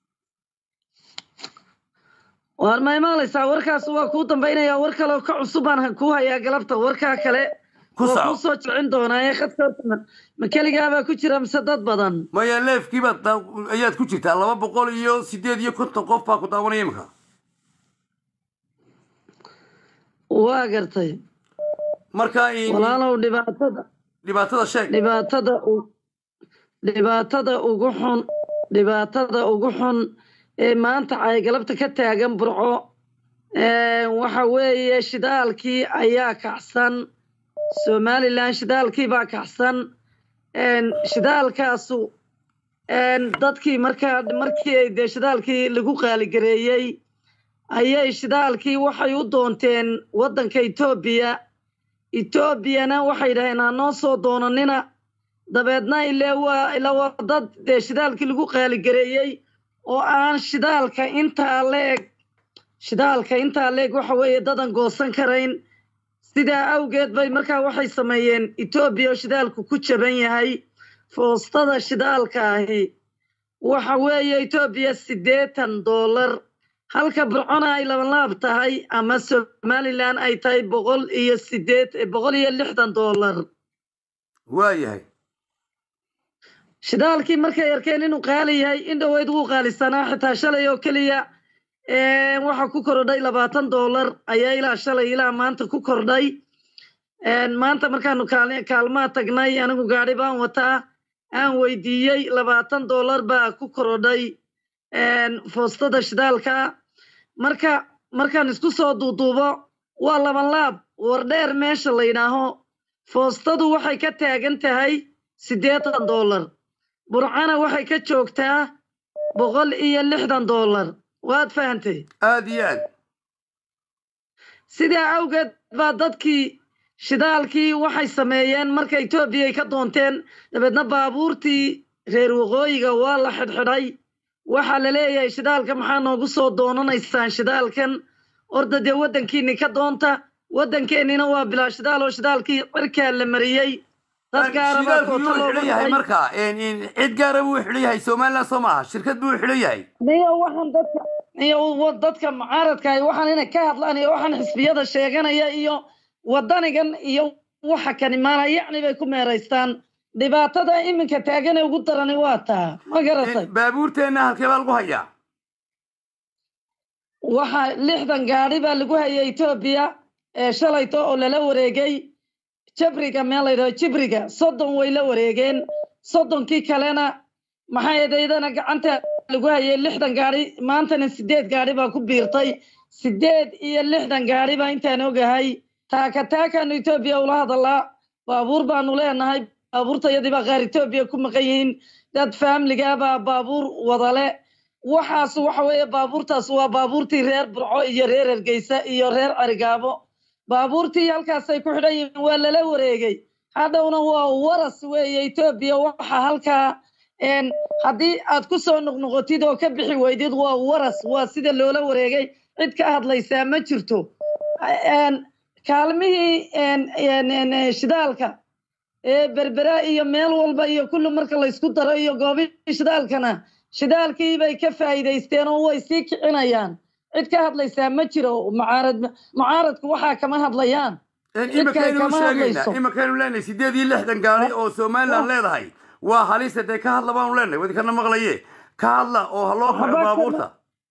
waar ma imaalaysaa warkaas waa kuu dambaynaya war kaleo ka cusubaan kuu hayaa galabta warkaa kale Ku waa soco. kuu soo jecin doonaa ee khadka horta ma- ma keligaabaa ku jira mise dad badan maya leefkiibaad daa- ayaad ku jirtaa laba boqol iyo sideed iyo konton qof baa ku daawanaya imika waa gartay marka in- walaalow dhibaatada dhibaatada sheeg dhibaatada u- dhibaatada ugu xun dhibaatada ugu xun ee maanta ay galabta ka taagan burco ee, waxa weeye shidaalkii ayaa kacsan somalilan shidaalkii baa kacsan een, shidaalkaasu een, dadkii markaa markii ay dee shidaalkii lagu qaaligareeyey ayay shidaalkii waxay u doonteen waddanka etoobiya etoobiyana waxay dhaheen ha noo soo doonanina dabeedna ile waa ila waa dad dee shidaalkii lagu qaaligareeyey oo aan shidaalka intaa leeg shidaalka intaa leeg waxa weeye dadan goosan karayn sidaa awgeed bay markaa waxay sameeyeen etoobiya oo shidaalku ku jaban yahay foostada shidaalka ahi waxa weeye etoobiya siddeetan doolar halka burcona ay labanlaab tahay ama somalilan ay tahay boqol iyo sideed boqol iyo lixdan doolar waayahay shidaalkii markay arkeen inuu qaali yahay in dhoweyd wuu qaalisanaa xitaa shalay oo keliya ee, waxa ku kordhay labaatan doolar ayaa ilaa shalay ilaa maanta ku kordhay Een, maanta markaanu kaal- kaalmaha tagnay anigu gaadhi baan wataa aan weydiiyey labaatan doolar baa ku korodhay een, foostada shidaalka marka markaan isku soo duuduubo waa laban laab wardheer meesha la yidhaaho foostadu waxay ka taagan tahay siddeetan doolar burcana waxay ka joogtaa boqol iyo lixdan doolar waad fahantay aad iyo aad sidaa awgeed baa dadkii shidaalkii waxay sameeyeen marka etoobiya ay ka doonteen dabeedna baabuurtii reer waqooyiga waa la xidhxidhay waxaa la leeyahay shidaalka maxaa noogu soo doonanaysaan shidaalkan orda dee waddankiini ka doonta waddankeennina waa bilaa shidaal oo shidaalkii cirkaa la mariyey dad gaara baa shidaalku koota yuu looga xidhan yahay dhigay marka in- in cid gaara buu xidhan yahay somaliland soo maaha shirkad buu xidhan yahay niyo waxaan dadka iyo wa- dadka mucaaradka ah waxaan inay ka hadlaan iyo waxaan xisbiyada sheeganaya iyo wadanigan iyo waxa kani maana yacni bay ku meeraystaan dhibaatada iminka taagan ee ugu darani waa taa ma garatay baabuurteenna halkee baa lagu hayaa waxa lixdan gaadhi baa lagu hayay etoobiya ee shalayto oo lala wareegay jabriga meel la yidhaho jibriga soddon way la wareegeen soddonkii kalena maxay edaydana gacanta lagu hayay lixdan gaadhi maantana sideed gaadhi baa ku biirtay sideed iyo lixdan gaadhi baa intaan ogahay taaka taakaanu etoobiya ula hadalaa baabuur baanu leenahay baabuurtayadii baa qaar etoobiya ku maqan yihiin dad faamiligaa baa baabuur wadale waxaas waxa weeye baabuurtaas waa baabuurtii reer burco iyo reer hargeysa iyo reer carigaabo baabuurtii halkaasay ku xidhan yihiin waa lala wareegay hadhowna waa waras weeye etoobiya waxa halkaa een, haddii aad ku soo noqnoqotid oo ka bixi weydid waa waras waa sida loola wareegay cid ka hadlaysaa ma jirto Een, kaalmihii een, een, een, een, shidaalka ee berbera iyo meel walba iyo kulli marka laysku daro iyo goobihii shidaalkana shidaalkii bay ka faa'iidaysteen oo way sii kicinayaan cid ka hadlaysaa ma jiro mucaarad mucaaradku waxaa kama hadlayaan cid kale imakaynu kama sheegaynaa hadlayso imakaynu leenahay sideed iyo lixdan gaari oo somaliland leedahay waa halisa dee ka hadla baanu leenahay wadikana maqlaye ka hadla oo ha loo kaco waxba kama baabuurta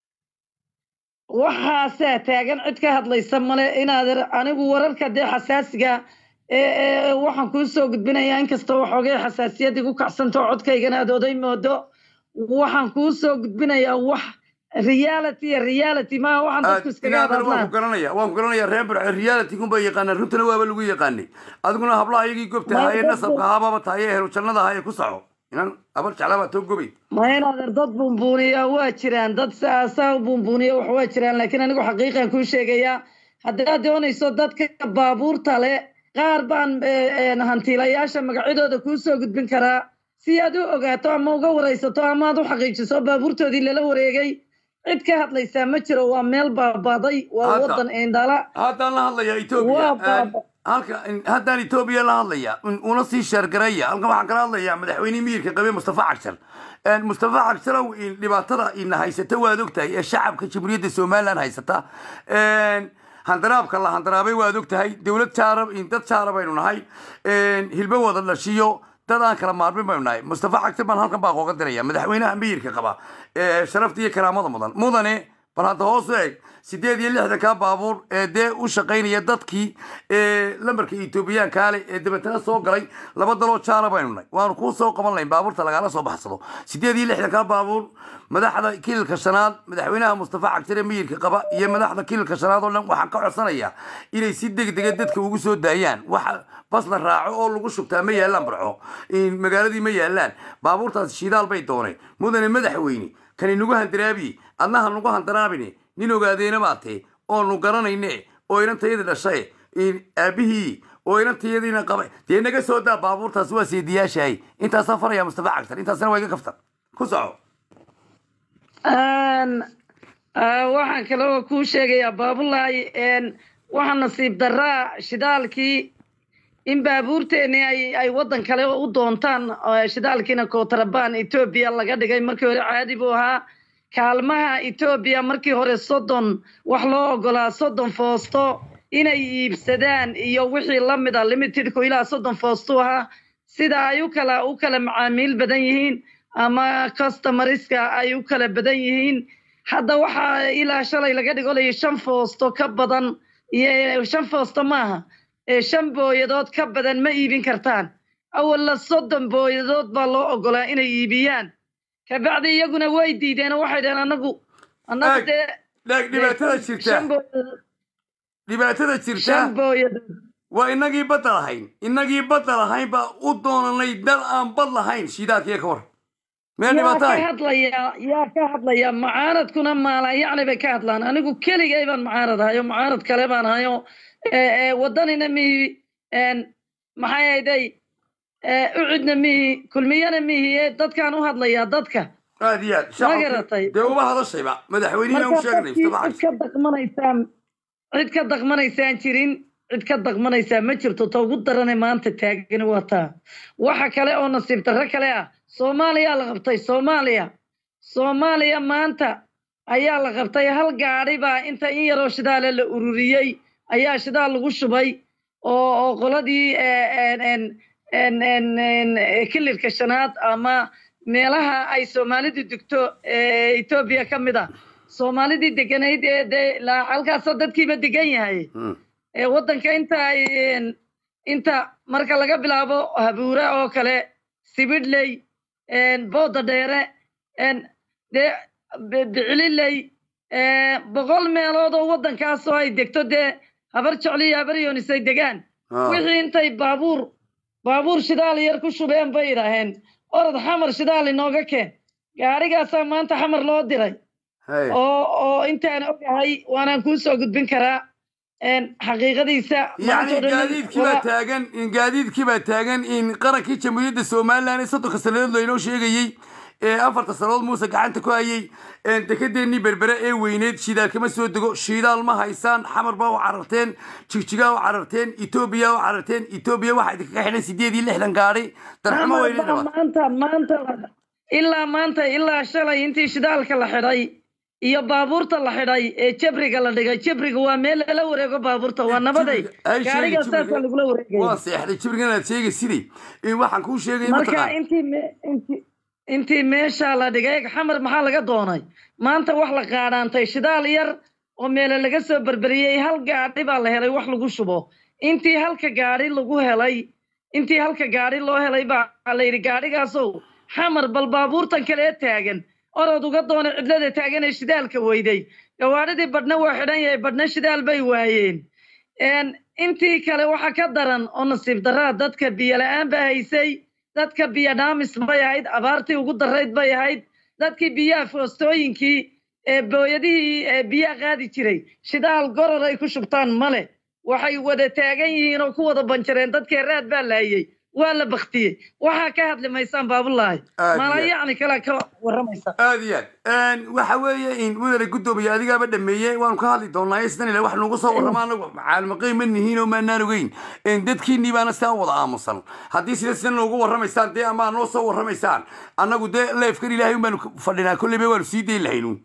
waxaasaa taagan cid ka hadlaysa male inaad anigu wararka dee xasaasiga ee ee waxaan kuu soo gudbinayaa inkasta waxoogay xasaasiyad igu kacsantao codkaygana aad oday moodo waxaan kuu soo gudbinayaa wax reality iyo reality maaha waxaan dadku iskaga inaadana waan ku hadadlaan garanaya waan ku garanaya reer burce reality kunbay yaqaanaan runtana waaba lagu yaqaanay adiguna hablaha ayagii gobta ma ahaayee dad nasabka ahaababa tahay ee helu jannada ahaayee ku soco inan abar jeclaa baa too gobay ma inaadeer dad buunbuuniya waa jiraan dad saasaa u buunbuuniya wax waa jiraan laakiin anigu xaqiiqan kuu sheegayaa haddaad doonayso dadka baabuurta le qaar baan eh, eh, hantiilayaasha magacyadooda kuu soo gudbin karaa si aad u ogaato ama uga waraysato ama aad u xaqiijiso baabuurtoodii lala wareegay cid ka hadlaysaa ma jiro waa meel baabaaday waa hadda wadan indhala haddaan la hadlayaa etoobiya waa baaba halka haddaan etoobiya la hadlaya una sii sheergaraya halkan waxaan kala hadlayaa madaxweynihii miyirka qabe mustafa cagshar mustafa cagsarow dhibaatada ina haysata waad ogtahay ee shacabka jamhuuriyadda somaliland haysata handaraabka la handaraabay waad ogtahay dowlad jaarab dad jaara baynu nahay hilbo wada dhashiyo dad aan kala maarmin baynu nahay mustafa cagshar baan halkan baa qooga diraya madaxweynaha miyirka qaba ee sharafta iyo karaamada mudan mudane bal hadda hoos u eeg sideed iyo lixdanka baabuur ee dee u shaqaynaya dadkii ee lambarka etoobiyaankaa leh ee dabeetana soo galay laba daloo jaara baynu nahay waanu kuu soo qaban lahayn baabuurta lagala soo baxsado sideed iyo lixdanka baabuur madaxda kililka shanaad madaxweynaha mustafa cagshare miyirka qaba iyo madaxda kililka shanaad oo dhan waxaan ka codsanayaa inay si degdega dadka ugu soo daayaan waxa bas la raaco oo lagu shubtaa ma yaallaan barco magaaladii ma yaallaan baabuurtaas shidaal bay dooneen mudane madaxweyne kani nagu handaraabi adnaha nagu handaraabine nin ogaadeena baatee oonu garanayne oo inantayadii dhashay aabihii oo inantayadiina qabay dee naga soo daa baabuurtaas waa seediyaashahay intaasaan faraya mustafa cagtar intaasna waa iga kaftan ku soco waxaan kale oo kuu sheegayaa baabulaay waxaa nasiib daraa shidaalkii in baabuurteeni ay ay waddan kale u doontaan shidaalkiina kootarabaan etoobiya laga dhigay markii hore caadi buu ahaa kaalmaha etoobiya markii hore soddon wax loo ogolaa soddon foosto inay iibsadaan iyo wixii la mid a limitedku ilaa soddon foostu ahaa sida ay u kala u kala macaamiil badan yihiin ama customariska ay u kala badan yihiin hadda waxaa ilaa shalay laga dhigolaya shan foosto ka badan iyo shan foosto maaha shan booyadood ka badan ma iibin kartaan awalla soddon booyadood baa loo ogolaa inay iibiyaan kabacdi iyaguna way diideen oo waxay dhaheen anagu anagu dee dhaag dhibaatada jirta shan booyadood dhibaatada jirta shan booyadood waa inagii badda lahayn inagii badda lahayn baa u doonanay dal aan bad lahayn shiidaalkiiyo ka war meel yaa dhibaato ka ahay hadlayaa yaa ka hadlayaa mucaaradkuna maala yacni bay ka hadlaan anigu keligay baan mucaarad ahayo mucaarad kale baan ahayo wadanina mihi maxay ahayday ucidna mihi kulmiyana mihi ee dadkaan u hadlayaa dadka aad iyo aad ma shacabka garatay dee uba hadashayba madaxweynihina u marka sheegnay dadkii mustafa cid cagshar ka daqmanaysaan cid ka daqmanaysaan jirin cid ka daqmanaysaa ma jirto ta ugu darane maanta taagani waa taa waxa kale oo nasiib darro kale ah soomaaliya la qabtay soomaaliya soomaaliya maanta ayaa la qabtay hal gaadhi baa inta in yaroo shidaale la ururiyey ayaa shidaal lagu shubay oo oo qoladii kilirka shanaad ama meelaha ay soomaalidu degto ee etoobiya ka mid a soomaalidii deganayd ee dee la halkaasoo dadkiiba degan yahay ee waddanka inta ay inta marka laga bilaabo habuure oo kale sibidhley booda dheere dee bicililey boqol meelood oo waddankaasoo ay degto dee habar jecli iyo habar yoonis ay degaan wixii intay baabuur baabuur shidaal yar ku shubeen bay idhaaheen orod xamar shidaal inooga keen gaarigaasaa maanta xamar loo diray Hey. oo oo intaan ogahay waanaan kuu soo gudbin karaa xaqiiqadiisa yacni maanta oo dhan gaadiidkii baa waa- taagan in gaadiidkii baa taagan in qarankii jamhuuriyadda somalilan ee soddonka sannadood laynoo sheegayey ee afarta sannadood muuse gacanta ku hayey dekedeennii berbere ee weyneed shidaal kama soo dego shidaal ma haysaan xamar baa u cararteen jigjigaa u cararteen etoobiya u cararteen etoobiya waxaa idinkaga xidhan sideed iyo lixdan gaadhi darxumo weyne Maanta- dhabaad maanta maanta ilaa maanta ilaa shalay intii shidaalka la xidhay iyo baabuurta la xidhay ee jabriga la dhigay jabriga waa meel lala wareego baabuurta waa nabaday Ay, sheegi gaarigaa jibriga. saasaa lagula wareegaya waa seexday jibrigan aad sheegay sidii in waxaan kuu sheegay marka mataqaan intii me- intii intii meesha la dhigay xamar maxaa laga doonay maanta wax la qaadhaantay shidaal yar oo meele laga soo berberiyey hal gaadhi baa la helay wax lagu shubo intii halka gaadhi lagu helay intii halka gaadhi loo helay baa la yidhi gaadhigaasow xamar bal baabuurtan kale ee taagan orod uga doona cidlada taagan ee shidaalka weyday gawaadhidii badhna waa xidhan yahay badhna shidaal bay waayeen Een, intii kale waxa ka daran oo nasiib daraa dadka biyo la-aan baa haysay dadka biyo dhaamis bay ahayd abaartii ugu darayd bay ahayd dadkii biyaha foostooyinkii ee booyadihii ee biyaha qaadi jiray shidaal goror ay ku shubtaan male waxay wada taagan yihiin oo ku wada banjareen dadkii raad baa laayey waa la baktiyey waxaa ka hadli maysaan baabulaahi Aad mala iyo aad. yacni kalea ka waramaysa aad iyo aad waxa weeye in mudane guddoomiye adigaaba dhameeyey waanu ka hadli doonaa istan ile wax nagu soo warrama anagu caalmaqayn ma nihiin oo maanaan ogeyn En dadkiinii baana sidaan wada aamusan haddii sida sidan noogu warramaysaan dee amaa noo soo warramaysaan annagu dee leefkan ilaahay un baanu fadhinaa kolleyba waanu sii dayn lahaynuun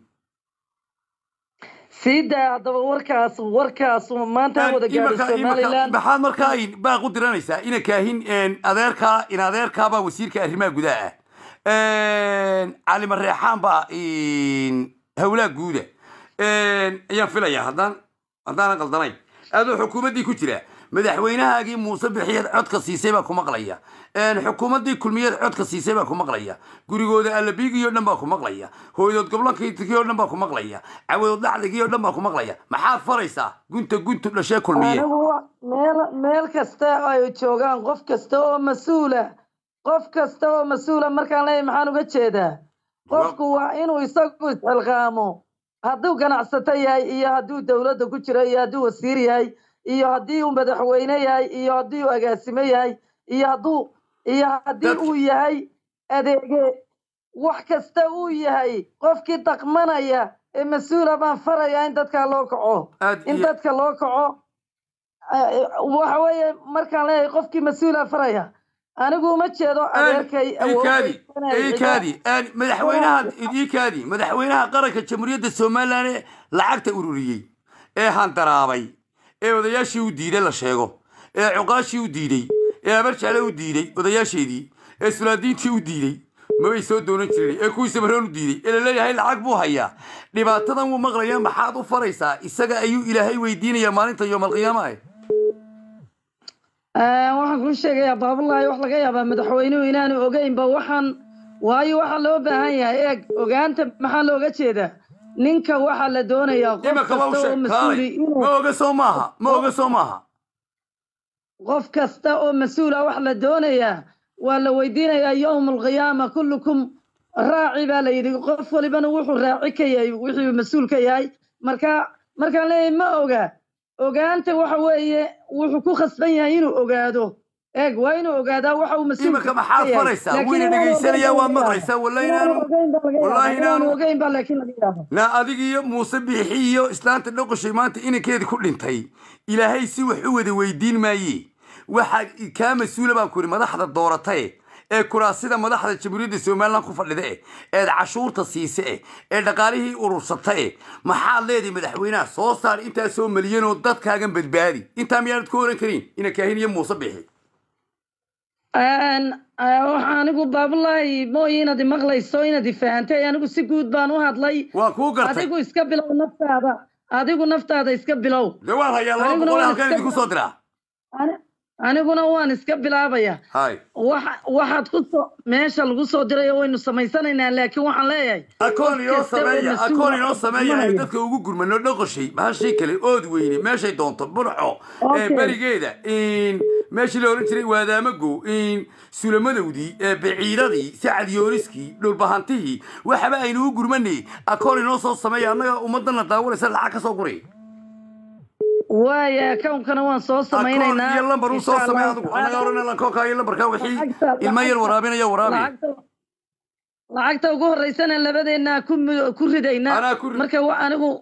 sii daa haddaba warkaas warkaas maanta ha wada gaadho Imaka- imaka- somaliland maxaad markaa in baaq u diranaysaa ina kaahin en, adeerkaa in adeerkaabaa wasiirka arrimaha gudaha ah cali mareexaan baa in, howlaha guuda En, ayaan filayaa haddaan haddaanan qaldanayn adoo xukuumaddii ku jira madaxweynahaagii muuse bixiyeed codka siisay baa ku maqlaya En, xukuumaddii kulmiyeed codka siisay baa ku maqlaya gurigooda allabiigii oo dhan baa ku maqlaya hooyadood goblankii oo dhan baa ku maqlaya cawadood dhacdigii oo dhan baa ku maqlaya maxaad faraysaa gunta guntu dhashee kulmiye anigu wa- meel meel kasta ay joogaan qof kasta oo mas-uula qof kasta oo mas-uula markaan leeyahay maxaan uga jeedaa qofku waa inuu isagu isxilqaamo hadduu ganacsato yahay iyo hadduu dowladda ku jiro iyo hadduu wasiir yahay iyo haddii uu madaxweyne yahay iyo haddii uu agaasimo yahay iyo hadduu iyo haddii uu yahay adeege wax kasta uu yahay qofkii dhaqmanaya ee mas-uula baan farayaa in dadkaa loo kaco Aad in iyo- dadka loo kaco eh, waxa weeye markaan leeyahay qofkii mas-uula faraya anigu uma jeedo adeerkay iikaadi awoodaysanaya iikaadi madaxweynaha iikaadi madaxweynaha qaranka jamhuuriyadda somalilan ee lacagta ururiyey ee handaraabay ee odayaashii u diiday la sheego ee cuqaashii u diiday ee abarjaale u diiday odayaasheedii ee sulaadiintii u diiday mabay soo doonan jirin ee kuwii samaroon u diiday ee laleeyahay lacag buu hayaa dhibaatadan wuu maqlayaa maxaad u faraysaa isaga ayuu ilaahay weydiinayaa maalinta yoomalqiyaama ah Eh, waxaan kuu sheegayaa baabulaahi wax laga yaabaa madaxweynuhu inaanu ogeynba waxaan waayo waxaa loo baahan yahay eeg ogaanta maxaa looga jeedaa ninka waxaa la doonayaa qof imaka waa u kasta oo sheeg mas-uuli kaalay inuu ma oga soo maaha ma oga soo maaha qof kasta oo mas-uul ah wax la doonayaa waa la weydiinayaa yowma alqiyaama kullukum raaci baa la yidhi qof walibana wuxuu raaci ka yahay wixii mas-uul ka yahay marka markaan leeyahay ma oga ogaanta waxa weeye wuxuu ku khasban yahay inuu ogaado eeg waa inuu ogaadaa waxa uu mas-uul imaka maxaad faraysaa wayna dhegaysanayaa waad maqlaysaa wallahi inaanu wallahi inaanu ogeyn baa laakiin laga yaaba na adiga iyo muuse biixi iyo islaanta dhoqoshay maanta inankeedii ku dhintay ilaahay si wax u wada weydiin maaye waxaa kaa mas-uula baan ku yidhi madaxda dooratae ee kuraasida madaxda jamhuuriyadda somalilan ku fadhida eh eed cashuurta siise eh ee dhaqaalihii urursata eh maxaad leedahay madaxweynaha soo saar intaa soo maliyanoo dadkaagan badbaadi intaa miyaanad ku oran karin ina kaahin iyo muuse biixi Een, eh, waxa anigu baabulaahi mooye inaad imaqlayso inaad ifahantay anigu si guud baan u hadlay waan kuu gartay adigu iska bilow naftaada adigu naftaada iska bilow dee waan hayaa laba Aniguna boqol waan halkaan iska idinku soo diraa Ani- aniguna waan iska bilaabaya hay waxa waxaad ku soo meesha lagu soo dirayo waynu samaysanaynaa laakiin waxaan leeyahay akoon qof inoo kasta oo sameeya mas-uul akoon ah inoo oo sameeya aynu dhaqmanaya. dadka ugu gurmano dhoqoshay bahashii kale ood weyne meeshay doonto burco ee Okay. berigeeda in meeshii la oran jiray waadaamago in sulamadowdii ee biciidadii sacad yooniskii dhulbahantihii waxaba aynu u gurmanay akoon inoo soo sameeya annaga ummadana daawanaysa lacag ka soo guray waaya akawnkana waan soo akoon samaynaynaa iyo lambar u soo insha samey Allahu adigu tacaala. annaga oran akoonka iyo lambarka wixii Lacagta- ilma yar lacagta- waraabinaya waraabi lacagta lacagta ugu horeysana labadeena ku mu- ku ridayna Anaa ku rid- marka wa- anigu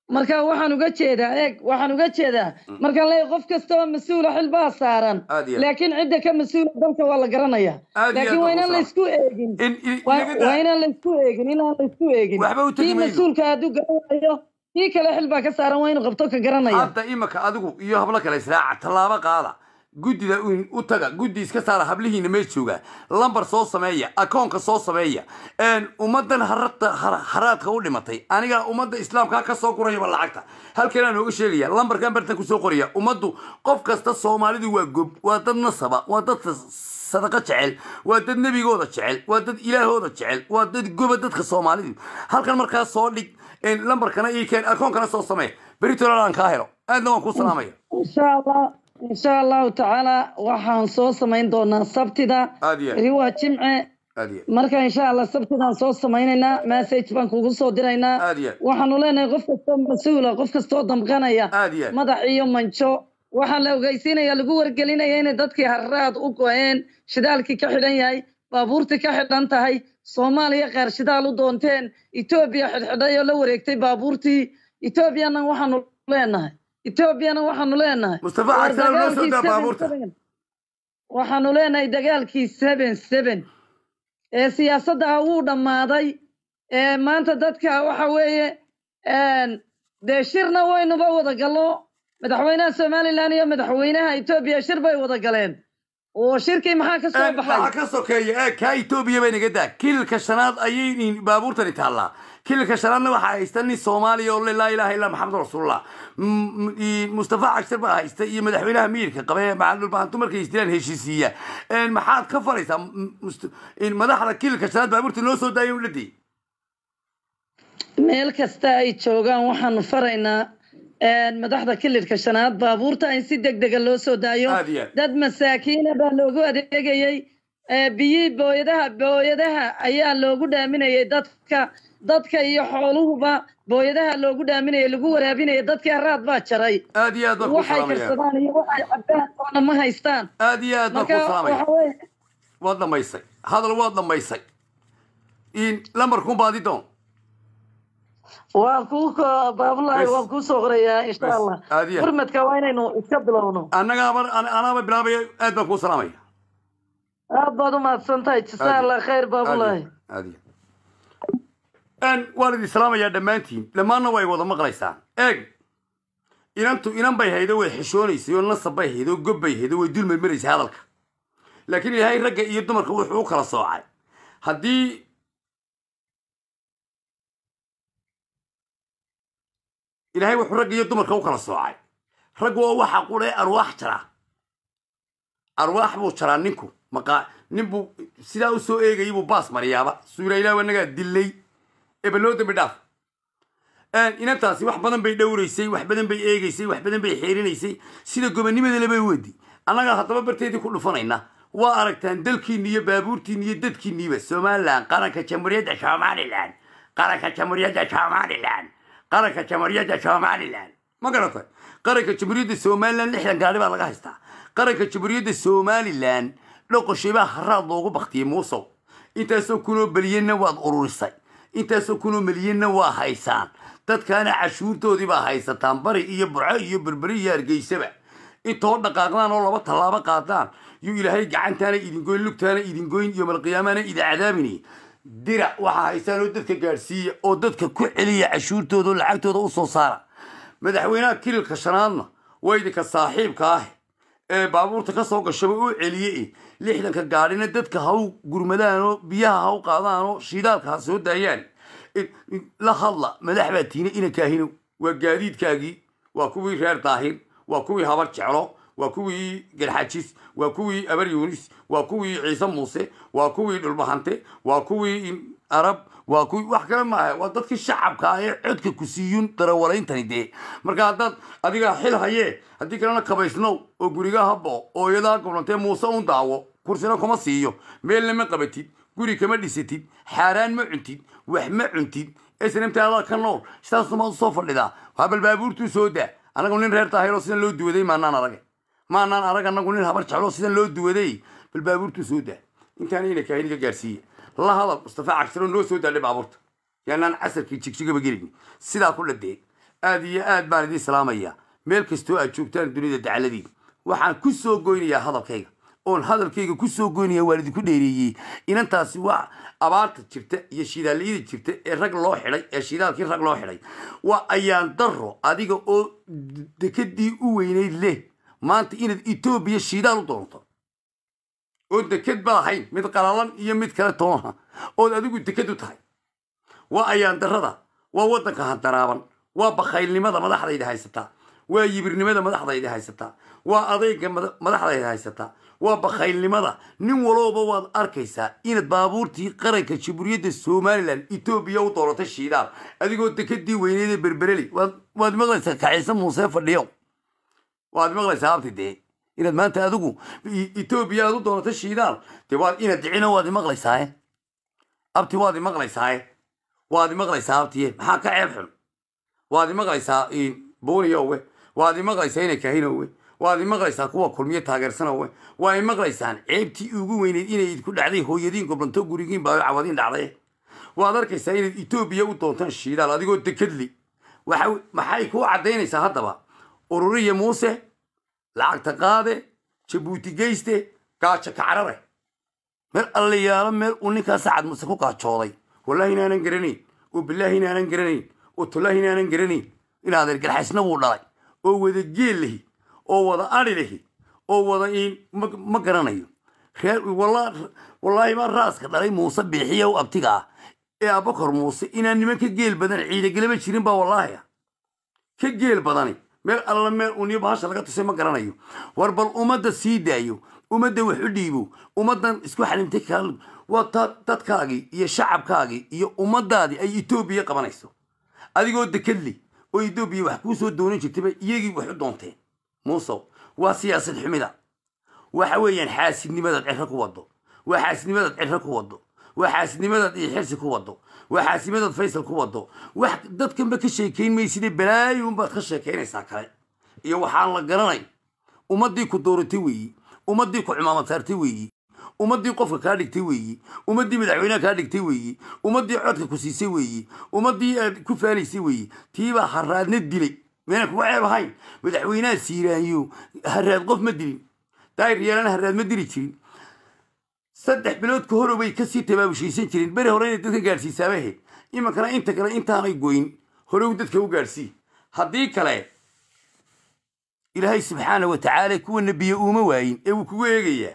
marka waxaan uga jeedaa eeg waxaan uga jeedaa markaan leeyahay qof kasta oo mas-uula xil baa saaran Aad iyo aad. laakiin cidda ka mas-uula dalka waa la garanaya Aad iyo aad laakiin waa baan inaan ku laysku eegin in in- waa inaga daa- waa inaan laysku eegin inaan laysku eegin Waxba u tegi kii mayno. mas-uulka hadduu garanayo kii kale xil baa ka saaran waa inuu qabto ka garanaya hadda imaka adigu iyo hablo kale israaca tallaabo qaada guddida u- u taga guddi iska saara hablihiina mee jooga lambar soo sameeya akoonka soo sameeya een, ummadan harata- har- haraadka u dhimatay aniga ummadda islaamka ka soo gurayaba lacagta halkanaa nooga sheegaya lambarkan bartan kusoo qoraya ummaddu qof kasta soomaalidu waa gob waa dad nasaba waa dad sadaqa jecel waa dad nebigooda jecel waa dad ilaahooda jecel waa dad goba dadka soomaalidu halkan markaa soo dhig een, lambarkana ii keen akoonkana soo samee beritolan aan kaa helo aadna waan kuu salaamaya insha allah insha allahu tacaala waxaan soo samayn doonaa sabtida Aad iyo aad. beri waa jimce aad iyo marka insha allah sabtidaan soo samaynaynaa message baan kugu soo diraynaa Aad iyo aad. waxaanu leenahay qof kastoo mas-uula qof kastoo damqanaya Aad iyo aad. madax iyo manjo waxaa la ogeysiinaya lagu wargelinaya inay dadkii harraad u go-een shidaalkii ka xidhan yahay baabuurtii ka xidhan tahay soomaaliya qaar shidaal u doonteen etoobiya xidhxidhay oo la wareegtay baabuurtii etoobiyana waxaanu leenahay etoobiyana waxaanu leenahay Mustafa war Cagsan oo noo soo dagaalkii daa 7-7 baabuurta. waxaanu leenahay dagaalkii seven seven ee siyaasadda ah wuu dhammaaday ee maanta dadka waxa weeye een, dee shirna waynuba wada gallo madaxweynaha somalilan iyo madaxweynaha etoobiya shir bay wada galeen oo shirkii maxaa ka soo waxaa baxay ka sokeeya ee kaa etoobiya bay naga daa kililka shanaad ayay baabuurtani taallaa kililka shanaadna waxaa haysta nin soomaaliya oo le laa ilaaha illaa maxamed rasuulullah M- m- i- mustafa cagshar baa haysta iyo madaxweynaha miirka qabe macalulbahantu markay isdilaan heshiisiiya Een, maxaad ka faraysaa M- must- in madaxda kililka shanaad baabuurta noo soo daaya udhadii meel kasta ay joogaan waxaanu faraynaa een, madaxda kilirka shanaad baabuurta in si degdega loo soo daayo Aad iyo aad. dad masaakiina baa loogu adeegayey ee, biyihii booyadaha booyadaha ayaa loogu dhaaminayay dadka dadka iyo xooluhuba booyadaha loogu dhaaminayay lagu waraabinayay dadkii haraad baa jaray aad iyo aad baan ku waxay salaamaya karsadaan iyo waxay cabaan oona ma haystaan aad iyo aad baan ku marka salaamaya waxa weeye waad dhamaysay hadal waad dhamaysay in lambarkun baadi doon waan kuu ko- baabulahay Bes. waan kuu soo qorayaa insha Bes. allah Aad iyo aad. gurmadka waa inaynu iska bilowno annagaaba anaaba bilaabaya aad baan kuu salaamaya aad baad u mahadsan tahay jasaa allah khayr baabulahay aadiya n waan idin salaamayaa dhammaantiin dhammaanna way wada maqlaysaan eeg inantu inan bay haydo way xishoonaysay oo nasab bay haydo oo gob bay haydo way dul marmaraysay hadalka laakiin ilaahay ragga iyo dumarka wuxuu u kala soocay haddii ilaahay wuxuu ragga iyo dumarka u kala soocay raggu waa waxa qudhee arwaax jara arwaax buu jaraa ninku maqa nin buu sidaa u soo eegayay buu baas mariyaaba suura ilaah wanagaa dilay eba loo dambi dhaaf inantaasi wax badan bay dhowraysay wax badan bay eegaysay wax badan bay xeerinaysay sida gobanimadale bay wedi annagaa haddaba barteedii ku dhufanayna waa aragtaan dalkiinni iyo baabuurtiinni iyo dadkiinniiba somalilan qaranka jamhuuriyadda somalilan qaranka jamhuuriyadda somalilan qaranka jamhuuriyadda somalilan ma garatay qaranka jamhuuriyadda somalilan lixdan gaari baa laga haystaa qaranka jamhuuriyadda somalilan dhoqoshay baa haraad loogu baktiyey muusow intaasoo kunoo belyanna waad ururisay intaasoo kunoo melyanna waa haysaan dadkaana cashuurtoodii baa haysataan bari iyo burco iyo berberi iyo hargeysaba intoo dhaqaaqdaan oo laba tallaabo qaadaan yuu ilaahay gacantaana idingoyn lugtaana idingoyn iyo malqiyaamana idin cadaabinay dira waxaa haysaan oo dadka gaadhsiiya oo dadka ku celiya cashuurtooda oo lacagtooda u soo saara madaxweynaha kililka shanaadna waa idinka saaxiibka ah ee baabuurta ka soo gashaba u celiye lixdanka gaadhina dadka ha u gurmadaan oo biyaha ha u qaadaan oo shidaalka ha soo daayaan la hadla madax baa tiina inankaahino waa gaadiidkaagii waa kuwii reer daahir waa kuwii habar jeclo waa kuwii garxajis waa kuwii abar yuunis waa kuwii ciise muuse waa kuwii dhulbahante waa kuwii arab waa kuwii wax kale maaha waa dadkii shacabka ah ee codka ku siiyun darawaleyntani dee marka haddaad adigaa xil hayee haddii kalena kabaysnow oo guriga habo oo iyadaa goblantee muuse un daawo kursina kuma siiyo meelna ma qabatid guri kama dhisatid xaaraan ma cuntid wax ma cuntid snmtaada ka nool sidaasuma usoo fadhidaa habal baabuurtuu soo daa anagu nin reer daahiroo sidan loo duwaday maanaan arage maanaan arag anagu nin habar jecloo sidan loo duwaday bal baabuurtuu soo daa intaana ina kaahiniga gaarsiiya la hadal mustafa cagshiro noo soo daadhay baabuurta yaanaan casarkii jigjigaba gelin sidaa ku dhadee aad iyo aad baan idiin salaamaya meel kastoo aad joogtaan dunida dacaladiin waxaan ku soo goynayaa hadalkayga oon hadalkayga ku soo goynaya waan idinku dheereeyey inantaasi waa abaarta jirta iyo shidaaliyada jirta ee rag loo xidhay ee shidaalkii rag loo xidhay waa ayaan daro adiga oo dekadii u weynayd leh maanta inaad etoobiya shidaal u doonto oo deked ba lahayn mid qalalan iyo mid kale toona ood adigu deked u tahay waa ayaan darada waa waddanka handaraaban waa bakhaylnimada madaxdayda haysataa waa yibirnimada madaxdayda haysataa waa adayga mada- madaxdayda haysataa waa bakhaylnimada nin walooba waad arkaysaa inaad baabuurtii qaranka jamhuuriyadda somalilan etoobiya u dooratay shiidaal adigoo dekadii weyneedee berbereli waad waad maqlaysaa kaciise muuse fadhiyo waad maqlaysaa abti dee inaad maanta adigu i- etoobiya aad u dooratay shiidaal dee waad inaad dicino waad imaqlaysaaye abti waad imaqlaysaaye waad imaqlaysaa abtiye maxaa ka ceeb xun waad imaqlaysaa booniyowe waad imaqlaysaa inay kahinowe waad imaqlaysaa kuwa kulmiye taageersanowe waa imaqlaysaan ceebtii ugu weyneyd inay idinku dhacday hooyadiin goblanto gurigiin baa cawadiin dhacday waad arkaysaa inaad etoobiya u doontaan shiidaal adigoo dekadli waxa maxay kuu caddaynaysaa haddaba ururiya muuse lacagta qaade jabuuti geyste gaajo kacrare meel allayaalo meel uu ninkaa sacad muse ku gaajooday wallahi inaanan garanayn oo bilaahi inaanan garanayn oo tolaahi inaanan garanayn inaad ergarxaysna buu dhalay oo wada geel lahi oo wada adhi lahi oo wada iin ma ma garanayo reer walla- wallaahi baa raaska dhalay muuse biixiya u abtiga ah ee abakor muuse inaan niman ka geel badan ciidagelama jirin baa wallaahi ah ka geel badani meel alla meel uniyo bahasha laga tusay ma garanayo war bal ummadda sii daayo ummadda wax u dhiibo ummaddan isku xalimtay kala waa ta- dadkaagii iyo shacabkaagii iyo ummadaadii ay etoobiya qabanayso adigoo dekadli oo etoobiya wax kuu soo doonan jirtayba iyagii wax u doonteen muusow waa siyaasad xumida waxa weeyaan xaasidnimadaad cirro ku wado waa xaasidnimadaad cirro ku wado waa xaasidnimadaad iyo xirsi ku wado waa xaasidnimadaad faysal ku wado wax dadkanba ka sheekayn mayside balaayunbaad ka sheekaynaysaa kale iyo waxaan la garanay ummaddii ku dooratay weeyi ummaddii ku cumaamad saartay weeyi ummaddii qofka kaa dhigtay weeyi ummaddii madaxweynaha kaa dhigtay weeyi ummaddii codka ku siisay weeyi ummaddii aad ku faanaysay weeyi tiibaa haraadna dilay meena kuga ceeb ahayn madaxweynaha siiraanyo haraad qof ma dilin daayir yeelana haraad ma dili jirin saddex bilood ka hore bay kasii tabaabushaysan jireen beri hore inay dadka gaadhsiisaaba ahayd iminkana inta kale intaanay goyn horew dadka u gaadhsii haddii kale ilaahay subxaana wa tacaala kuwa nebiye uuma waayin ee wuu kugu eegayaa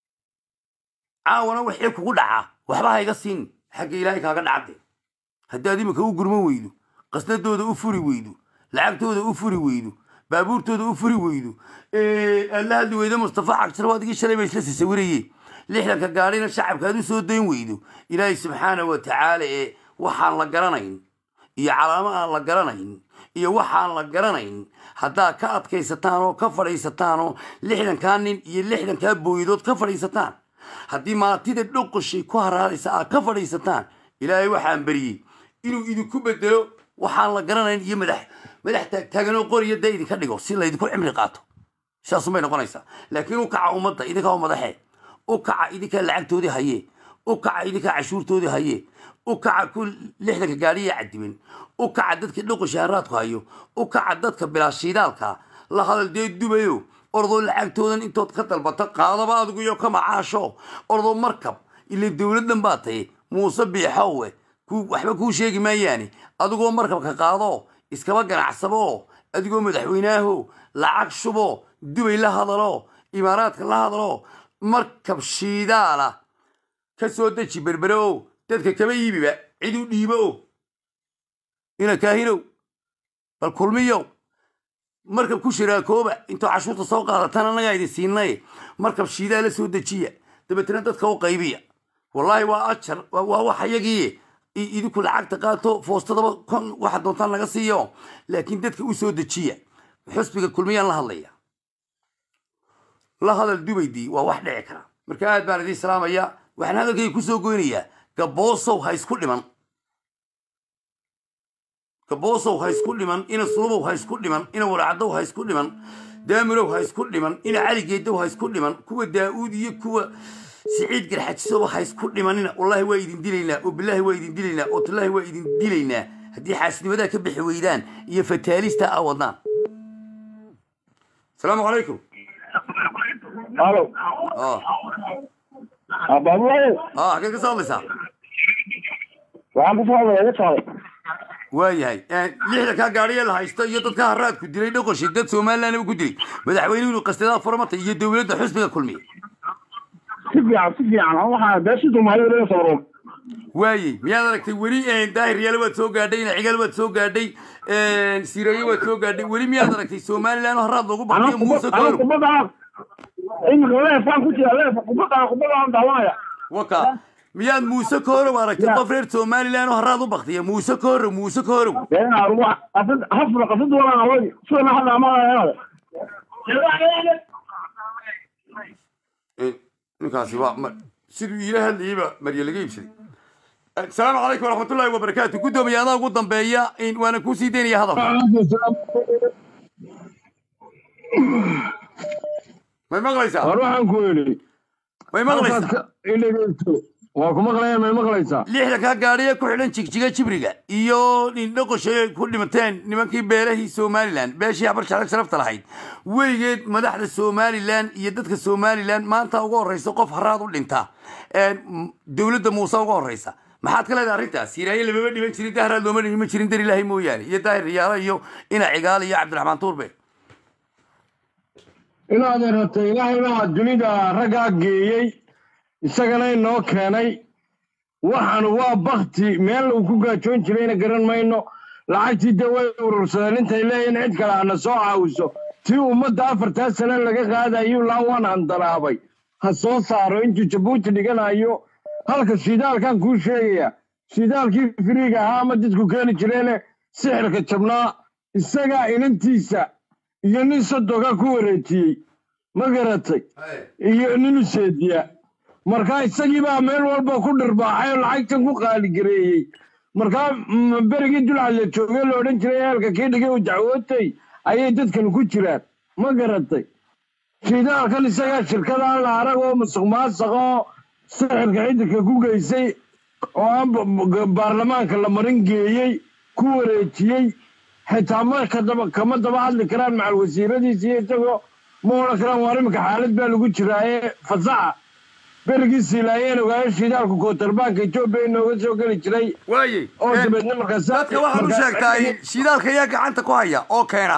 caawana wixii kugu dhaca waxba ha iga siin xagga ilaahay kaaga dhacde haddaad iminka u gurman weydo qasnadooda u furi weydo lacagtooda u furi weydo baabuurtooda u furi weydo aad la hadli weydo mustafa cagshar waad igi shalay ba isla sasawirayeen lixdanka gaadhina shacabka aad u soo dayn weydo ilaahay subxaana wa tacaala ee waxaan la garanayn iyo calaamo aan la garanayn iyo waxaan la garanayn haddaad ka adkaysataan oo ka fadhiisataan oo lixdankaa nin iyo lixdankaa booyadood ka fadhiisataan haddii maatida dhoqoshay ku haraaraysa aad ka fadhiisataan ilaahay waxaan beriyey inuu idinku bedelo waxaan la garanayn iyo madax madax taagtaaganoo qoriya da idinka dhigo si laydinku cimri qaato saasumay noqonaysaa laakiin u kaca ummadda idinkaa u madaxee u kaca idinkaa lacagtoodii hayee u kaca idinkaa cashuurtoodii hayee u kaca ku lixdanka gaadhiya cadiban u kaca dadka dhoqosha haraadku hayo u kaca dadka bilaashiidaalka la hadal dee dubayo ordoo lacagtoodan intood ka dalbato qaadaba adigu iyo ka macaasho ordoo markab ila dowladdan baa taye muuse biixowe ku waxba kuu sheegi maayaane adigoo markabka qaado iskaba ganacsabo adigoo madaxweyneaho lacag shubo dubay la hadalo imaaraadka la hadalo markab shiidaala ka soo deji berbere o dadka kaba iibiba cid u dhiibo o ina kaahinow bal kulmiyow markab ku shiraakooba intoo cashuurta soo qaadataan annagaa idin siinay markab shiidaa la soo dejiya dabeetana dadka u qaybiya wallaahi waa ajar waa waa wax ayagii i- idinku lacagta qaato foostadaba kon waxa doontaan naga siiyo laakiin dadka u soo dejiya xusbiga kulmiyaan la hadlaya la hadal dubaydii waa wax dhici kara marka aad baan idiin salaamaya waxaan hadalkayga kusoo goynayaa gaboosow ha isku dhiman gaboosow ha isku dhiman ina sulubow ha isku dhiman ina waracdow ha isku dhiman daamirow ha isku dhiman ina caligeedow ha isku dhiman kuwa daa'uud iyo kuwa siciid garxajisoba ha isku dhimanina wallaahi waa idin dilaynaa oo bilaahi waa idin dilaynaa oo tallaahi waa idin dilaynaa haddii xaasidnimadaa ka bixi weydaan iyo fataalista a wadnaan asalaamu calaykum halo oh baabulayo ah xageed ka soo hadlaysaa waxaan ku soo hadlaya iga saaray waayahay lixda kaa gaadhiya la haysto iyo dadka haraadku dilay dhoqoshi dad somalilandba ku dilay madaxweynuhu inuu qastadaa farmata iyo dowladda xusbiga kulmiya si fiican si fiican an waxaa beeshi soomaaliya laga sawro waayey miyaad aragtay weli daahir yaale waad soo gaadhay nacigaal waad soo gaadhay sireeye waad soo gaadhay weli miyaad aragtay somaliland oo haraad loogu baqiyo muuse ana kooro kubadda imika leefaan ku jira leef kubadda kubadda aan daawanaya waka miyaad muuse koorow aragtay qof reer somaliland oo haraad u baktiya muuse koorow muuse koorow hafla qasad walaan awadi sidana hadda amaanaya ninkaasi waa ma- siduu iila hadlayeyba marya laga iibsaday asalaamu calaykum waraxmatullaahi wabarakaatu guddoomiye adaa ugu dambeeya in- waana kuu sii daynaya hadalka may maqlaysaa war waxaan ku yidhi may maqlaysaa halkaad ka idhegeyso waa ku maqlaya may maqlaysaa lixda kaa gaadhiye ku xidhan jigjiga jibriga iyo indhoqoshay ku dhimateen nimankii beelahii somalilan beeshii habar jaclag sharafta lahayd weligeed madaxda somalilan iyo dadka somalilan maanta uga horeysa qof haraad u dhinta m- dowladda muuse uga horeysa maxaad ka leedahay arrintaas siraaye lamama dhiman jirin dahraad looma dhiman jirin dar ilaahay mooyaane iyo daahir riyaalo iyo ina cigaal iyo cabdiraxmaan tuurbe inaad rabto ilaahay baa dunida raggaa geeyey isagana inoo keenay waxaan waa bakti meel uu ku gaajoon jirayna garan mayno lacagtii de way urursadeen intay leeyihin cid kale hana soo caawiso tii ummadda afartaa sane laga qaadayuu laa waan handalaabay ha soo saaro intuu jabuuti dhiganayo halka shidaalkan kuu sheegaya shidaalkii firiiga ahaa ama dadku keeni jireene sixirka jabnaa isagaa inantiisa iyo nin sodoga ku wareejiyey ma garatay iyo nin useediya markaa isagii baa meel walba ku dhirbaaxay oo lacagtan ku qaaligareeyey markaa mm, berigii dulcad la joogay la odhan jiray eelka kii dhigay uu dacwootay ayay dadkan ku jiraan ma garatay shidaalkan isagaa shirkadaa la arag oo musuq maasuq oo sixirka xidirka ku geysay oo aan ba- ba- baarlamaanka la marin geeyey ku wareejiyey xitaa ma kadaba kama daba hadli karaan macal wasiiradiisa iyo isagoo ma odhan karaan waar iminka xaalad baa lagu jiraaye fasaxa berigii siilaayeen ogaayo shidaalku kootarbaanka etoobiya inooga soo geli jiray waayey oo dabeedna markaas dadka waxaad u sheegtaa shidaalka ayaa gacanta ku haya oo keena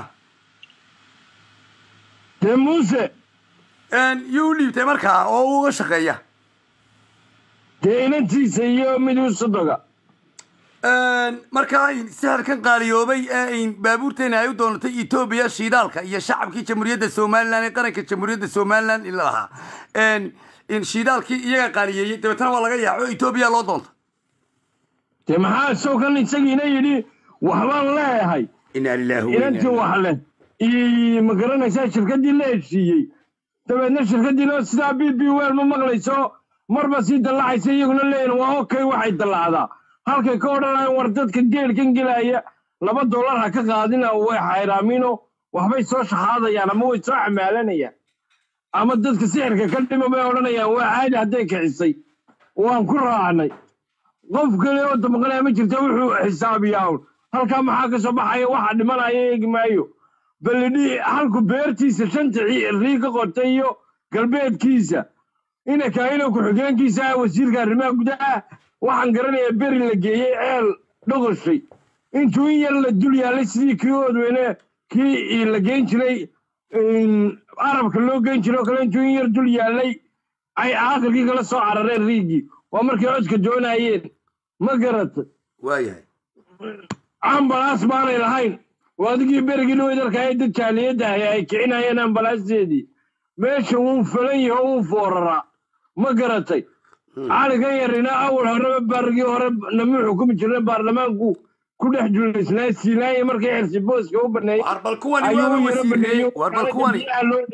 dee muuse yuu u dhiibtay markaa oo uga shaqeeya dee inantiisa iyo mid u sodoga markaa sixirkan qaaliyoobay ee ay baabuurteena ay u doonatay etoobiya shidaalka iyo shacabkii jamhuuriyadda somalilan ee qaranka jamhuuriyadda somalilan ila lahaa in shidaalkii iyaga qaaliyeeyey dabeetana waa laga yaaco etoobiya loo doonta dee maxaa isagoo isagiina yidhi waxbaan leeyahay inaa lilaahi inantii wax leh iyo ma garanaysaa shirkaddii la heshiiyey dabeedna shirkaddiina sidaa b b wel ma maqlayso marba sii dallacaysa iyaguna leeyihin waa okay waxay dallacdaa halkay ka odhanayaan war dadka geelkan gelaya laba dollar ha ka qaadina way xayraamiino waxbay soo shaxaadayaan ama way soo xamaalanayaan ama dadka sixirka ka dhima bay odhanayaan waa caadi hadday kicisay waan ku raacnay qof kale oo damqanaya ma jirta wuxuu xisaabiyaa un halkaa maxaa ka soo baxaya waxa dhimanaya eegi maayo balidhi halku beertiisa shanta ci- rii ka qortay iyo galbeedkiisa ina kaayino ku-xigeenkiisa ah wasiirka arrimaha gudaha waxaan garanayaa beri la geeyey ceel dhoqoshay intuu in yar la dul yaallay sidii kii oodweyne kii la geyn jiray in arabka loo geyn jiray oo kale intuu in yar dul yaallay ay aakhirkii kala soo carareen riigii waa markay codka doonayeen ma garatay waayahay ambalaas baanay lahayn waa adigii berigii dhaweydarka ee dad jaaliyadda ahi ay kicinayeen ambalaasteedii meesha wuu falan yaho wuu fooraraa ma garatay caligan yarina awal horeba barigii hore nama xukumi jirna baarlamaanku ku dhex julaysnaa siilaanya markay xirsi booska u baneeyey bal kuwani waaba wasiirreeyey war bal kuwani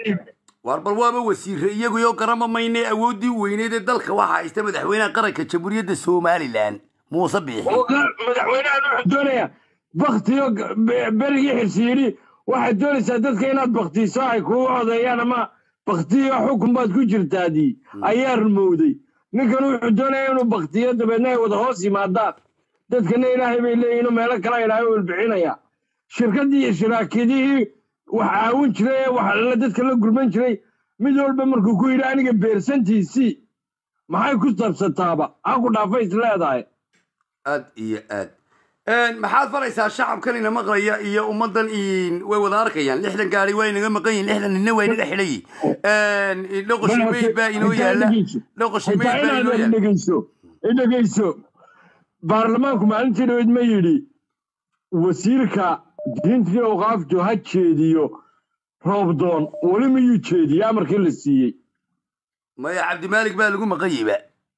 war bal waaba wasiirre iyaguyo garama mayne awooddii weyneed ee dalka waxaa haysta madaxweynaha qaranka jamhuuriyadda somalilan muuse biixi madaxweynahan wuxuu doonayaa baktiyo berigii xirsi yidhi waxaad doonaysaa dadka inaad baktiiso ay kugu codeeyaan ama baktiyo xukun baad ku jirtaadii ayaa rumowday ninkan wuxuu doonaya inuu baktiyo dabeedna ay wada hoos yimaadaan dadkana ilaahay bay leeyihinoo meelo kale ilaahay u ilbixinaya shirkaddii iyo shiraakadihii wax caawin jiray ee wax la dadka la gurman jiray mid walba markuu ku yidhi aniga beersantiisii maxay ku sabsataaba ha ku dhaafay is leedahay aad iyo aad maxaad faraysaa shacabkan ina maqlaya iyo ummaddan in- way wada arkayaan lixdan gaari waa inaga maqan yihin lixdan nina waa inaga xidhan yihin dhoqoshi meyd baa inoo yaala dhoqoshi meyd xitaa baa inoo inaad yaala dhegeyso dhegeyso baarlamaanku maalintii dhaweyd ma yidhi wasiirka diinta iyo awqaaftu ha jeediyo roobdoon weli miyuu jeediye amarkii la siiyey maya cabdimaalik baa lagu maqan yiba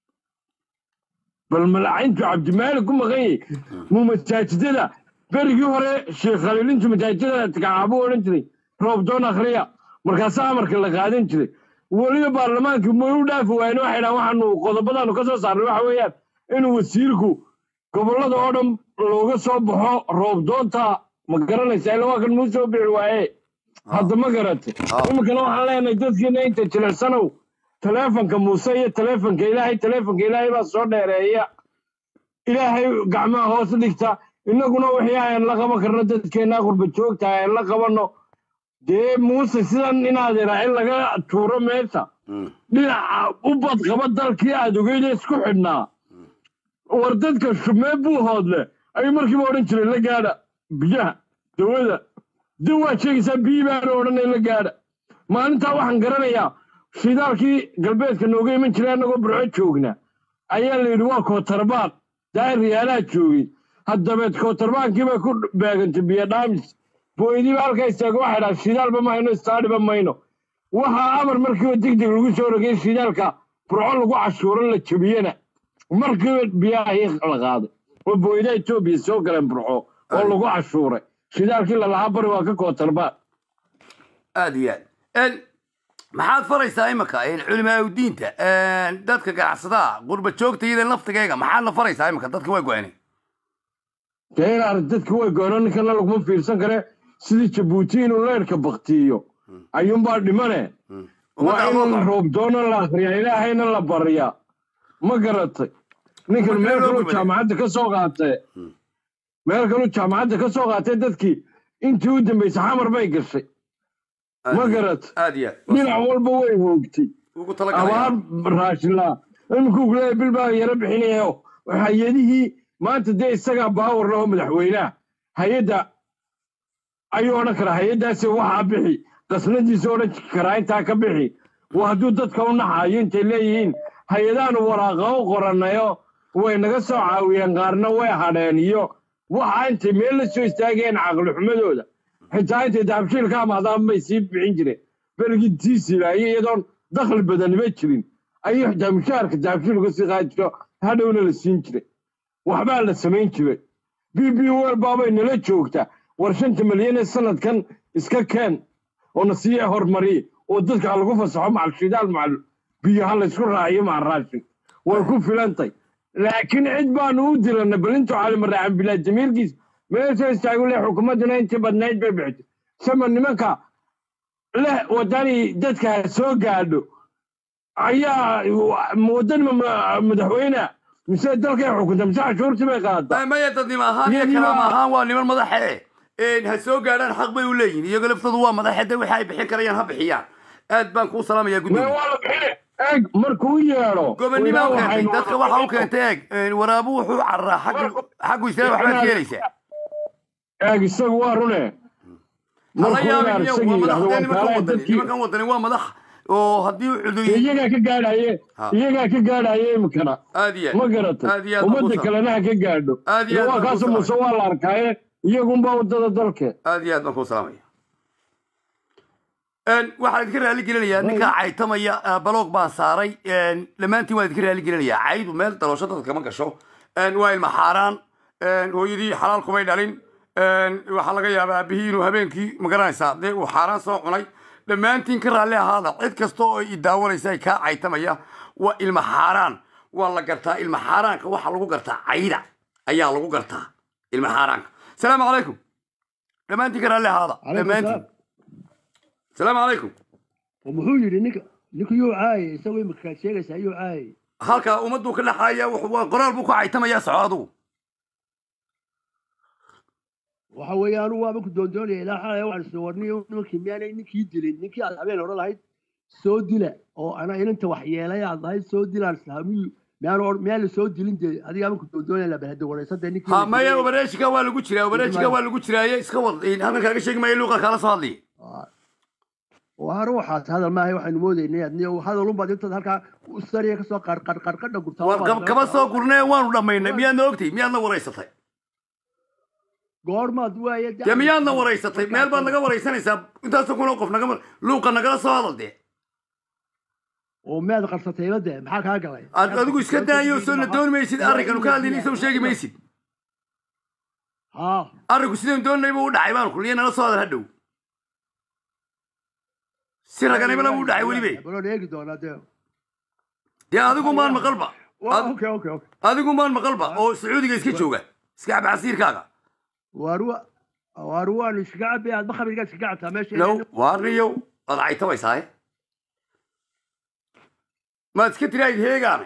bal malacayntu cabdimaalik ku maqan yahay muu masaajidada berigii hore sheekh khaliilintu masaajidada tikacaabuu odhan jiray roobdoon akhriya markaasaa amarka la qaadan jiray weliba baarlamaankii may u dhaafi waayeen waxay dhahan waxaanu qodobadaanu ka soo saarnay waxa weeyaan inuu wasiirku gobollada oo dhan looga soo baxo roobdoonta ma garanaysa ila waa kan muu soo bixi waaye hadda ma garatay iminkana waxaan leenahay dadkiina inta jilicsanow taleefonka muuse iyo taleefonka ilaahay taleefonka ilaahay baa soo dheereeya ilaahay gacmaha hoos dhigta innaguna wixii aan la qaban karno dadkeenna qurba joogta aan la qabanno dee muuse sidan inaad idhaa in laga tuuro meesha dhinaca u badqaba dalkii aad ogeyda isku xidhnaa war dadka shumee buu hoodle ayuu markiiba odhan jiray la gaadha biyaha dawada dib waad sheegaysaa biyii baana odhanay la gaadha maalintaa waxaan garanayaa shidaalkii galbeedka nooga iman jiray annagoo burco joogna ayaa la yidhi waa kootarbaad daahir riyaalaha joogay haddabeed kootarbaadkii bay ku beegantay biyo dhaamis booydiiba halkaa istaago waxay dhaha shidaalba ma hayno istaadhiba mayno waxaa amar markiiba degdeg lagu soo rogay shidaalka burco lagu cashuuro la jebiyena markiiba biyahii la qaaday oo booydaha etoobiya soo galeen burco oo lagu cashuuray shidaalkii lalahaa bari waa ka kootarbaad aad iyo aad maxaad faraysaa imika culimaa diinta dadka ganacsadaha qurba joogta iyada laftigeega maxaadna faraysaa imika dadka waa go-aanay dee inaar dadka way goono ninkana laguma fiirsan kare sidii jabuuti inuu leerka baktiyo ayuunbaa dhimane waa in roobdoona la akriyaa ilaahayna la baryaa ma garatay ninkan meel kaluu jaamacadda ka soo qaatay meel kaluu jaamacadda ka soo qaatay dadkii intii u dambaysay xamar bay gashay ma garatay aad iyo dhinac walba way hoogtay ugu talagalaya abaar raashinlaa iminkuu kuleeyahay bil baa yaro bixinayo hay-adihii maanta dee isagaa baawar laho madaxweynaha hay-adda ayuu odhan karaa hay-addaasi waxaa bixi qasnadiisa odhan karaa intaa ka bixi waa hadduu dadka u naxayo intay leeyihiin hay-adaanu waraaqa u qoranayo way naga soo caawiyeen qaarna way hadheen iyo waxa intay meel la soo istaageen caqlixumadooda xitaa intay dahabshiil ka amaadaan bay sii bixin jireen berigii tiisiilaayo iyadoon dakhli badaniba jirin ayuu xitaa mushaharka dahabshiil uga sii qaadi jiro hadhowna la siin jiray waxbaa la samayn jiray b b wel baabay nala joogtaa war shanta malyan ee sanadkan iska keen oo na sii hormariye oo dadka ha lagu fasaxo macal shidaal macal biyo ha laysku raaciyo macal raashin way ku filantay laakiin cid baanu u diranay bal intuu calimaraacan bilaa jamiilkiis meesha istaagu leh xukuumadduna intii badnayd bay bixisay sama nimanka leh wadani dadka ha soo gaadho ayaa wadan madaxweyne mise dalkay xukunta mise cashuurtii bay qaadaa maya dadnimo ahaan iyo kalaama ahaan waa niman madaxe ha soo gaadhaan xaq bay u leeyihin iyago laftoodu waa madaxe de wixi ay bixin karayaan ha bixiyaan aad baan kuu salaamaya guddiga eeg markuu yeedho gobonnimo u keentay dadka waxa u keentay eeg waraabu wuxuu cararaa xagga xaggu isla waxbaad ka helaysaa eeg isagu waa rune hala yaabin iyo waa madax dee nimankan wadani nimankan wadani waa madax oo haddii cudur iyagaa ka gaadhaye iyagaa ka gaadhaye imikana aad iyo ma garatay aad iyo aad ummadda kalena ha ka gaadho Aad iyo aad waa baan kaasoo kuu muse waa la arkaaye iyagunbaa waddada dalke aad iyo aad baan kuu salaamaya waxaan idinka raali gelinayaa ninkaa caytamaya baloog baan saaray dhammaantiin waan idinka raali gelinayaa caydu meel daloosho dadka kama gasho waa ilma xaaraan hooyadii xalaal kumay dhalin waxaa laga yaabaa aabihii inuu habeenkii magaranaysaa dee uu xaaraan soo cunay dhammaantiin ka raalli ahaada cid kasta oo i daawanaysa ay kaa caytamaya waa ilma xaaraan waa la gartaa ilma xaaraanka waxaa lagu gartaa cayda ayaa lagu gartaa ilma xaaraanka salaamu calaykum dhammaantiin ka raalli ahaada dhammaantiin salaamu calaykum muxuu yidhi ninka ninka yuu caayay isagoo imikaad sheegaysaa yuu caayay halkaa ummaduu ka dhaxaaya wuxuu- waa qoraal buu ku caytamayaa soco adugu waxa weeye anigu waaba ku doondoonaya ilaa xalay waxaan isla warniyo nimankii miyaanay ninkii dilin ninkii aad habeen odhan lahayd soo dila oo ana inanta wax yeelay aad lahayd soo dilaan islaamiyu miyaanu or- miyaan la soo dilin dee adiga ama ku doondoonaya la balhada waraysa dee ninkii ha la maya dilay- obareeshika waa lagu jiraa obareeshika waa lagu jiraaye iska wad halkan kaaga sheegi maayo luuqa kaala soo hadlaya waa ruuxaas hadal maahay waxaynu moodaynay adniyo hadal unbaad intaad halkaa u sariya kasoo qarqarqarqadha gurtaa war kab- kaba soo gurnee waanu dhammaynay miyaadna ogtay miyaadna waraysatay goormaad waaye dee miyaadna waraysatay meel baad naga waraysanaysaa intaasoo kuna qof naga luuqa nagala soo hadal dee oo miyaad qarsatayba dee maxaa kaa galay Ad- adigu iska daayo soo na dooni maysid arrinkanu ka hadlayna soo sheegi maysid ha arrinku sidaan doonay buu u dhacay baanu kulliya nala soo hadal hadhow si raganimana buu u dhacay welibe baloon eegi doonaa dee dee adigu maan maqalba Waa, okay okay okay adigu maan maqalba oo sacuudiga iska jooga iska cab casiirkaaga waarwa waarwaan iskaga cabi aad bakhabigaa iskaga cabtaa meesha low waarniyow waad caytabaysaaye maad iska tirahayd heegaanay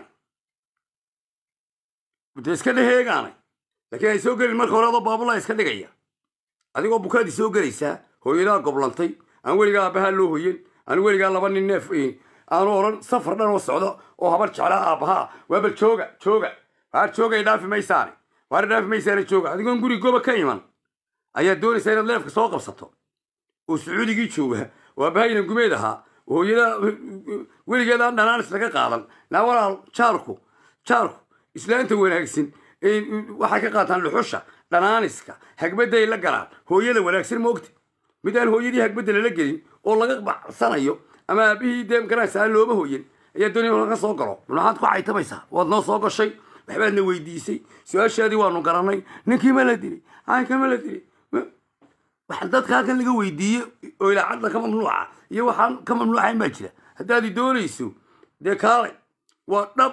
de iska dhe heegaanay laakiin ay soo gelin marka hore adoo baabulaa iska dhigaya adigoo bukaadii soo gelaysaa hooyadaa goblantay aan weligaa aabbahaa loo hoyen aan weligaa laba nin neef aanu odhan safar dhan oo socdo oo habar jeclaa aabbahaa waa bal jooga jooga waar joogay dhaafi maysaane waar dhaafi maysaane jooga adigoon guri goba ka iman ayaad doonaysaa inaad leefka soo qabsato oo sacuudigii jooga oo aabahayna gumeed ahaa hooyada weligeed aan dhanaanis laga qaadan naa walaal jaarku jaarku islaanta wanaagsan ee waxay ka qaataan dhuxusha dhanaaniska hagbaday la galaan hooyada wanaagsan moogta mid aan hooyadii hagbadda lala gelin oo laga bacsanayo ama aabihii dee garanaysa aan looba hooyin ayaa doonaya in laga soo galo maxaad ku caytamaysaa waad noo soo gashay waxbaadna weydiisay su-aashaadii waanu garanay ninkii ma la dilay caynka ma la dilay waxaan dadka halkan laga weydiiye oo ilaacadda ka mamnuuca iyo waxaan ka mamnuucayn baa jira haddaad doonayso dee kaalay waa dhab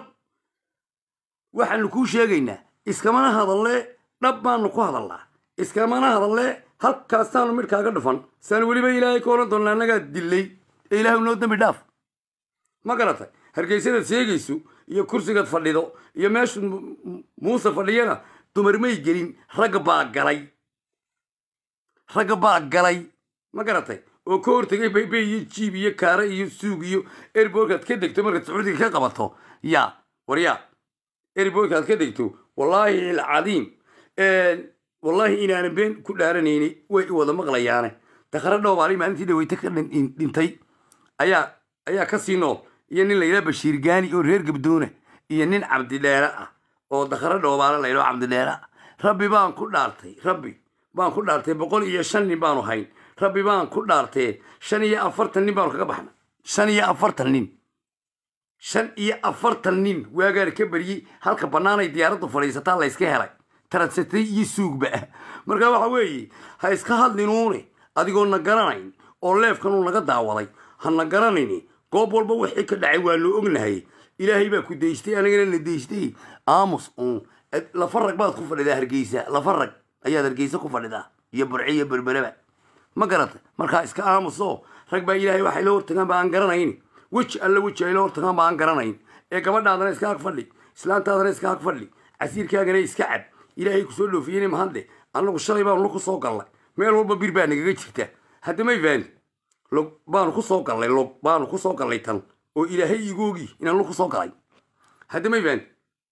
waxaanu kuu sheegaynaa iskamana hadallee dhab baanu ku hadalnaa iskamana hadallee halkaasaanu midhkaaga dhufan saan weliba ilaahay ka oran doonna annagaa dilay ee ilaahay noo dambi dhaaf ma garatay hargeysadaad sheegayso iyo kursigaad fadhido iyo meeshu muuse fadhiyana dumar may gelin ragga baa galay ragga baa galay ma garatay oo ka hortegay baybay iyo jiib iyo kaare iyo suug iyo erborkaad ka degto markaad sacuudiga ka qabato ya war ya erborkaad ka degto wallaahi alcadiim wallaahi inaanan been ku dhaaranayni way i wada maqlayaane dakhare dhoobaali maalintii dhaweyte ka dhin- dhintay ayaa ayaa ka sii nool iyo nin layidhaha bashiir gaani oo reer gabdoona iyo nin cabdidheere ah oo dakhare dhoobaale layidhaho cabdidheere ah rabbi baan ku dhaartay rabbi baan ku dhaartay boqol iyo shan nin baanu hayn rabbi baan ku dhaartee shan iyo afartan nin baanu kaga baxna shan iyo afartan nin shan iyo afartan nin waagaan ka baryey halka bannaanay diyaaraddu fadhiisataa la yska helay taransatay iyo suugba ah marka waxa weeye ha iska hadlinuune adigoo na garanayn oo leefkanuu naga daawaday ha na garanayni goob walba wixii ka dhacay waa loo ognahay ilaahay baa ku daystay anigana na daystay aamus uun lafa rag baad ku fadhidaa hargeysa lafa rag ayaad hargeysa ku fadhidaa iyo burce iyo berbereba ma garata markaa iska aamuso rag baa ilaahay waxay la hortagaan ba aan garanayn weji alla weji ay la hortagaan ba aan garanayn ee gabadhaadana iska ag fadhi islaantaadana iska ag fadhi casiirkaagana iska cab ilaahay kusoo dhoofiyeyna mahadle annagu shalay baanu ku soo gallay meel walba bir baa nagaga jirta hadda may fahanti log baanu ku soo gallay log baanu ku soo gallay tan oo ilaahay igoogi inaan lu ku soo galay hadda may fahanti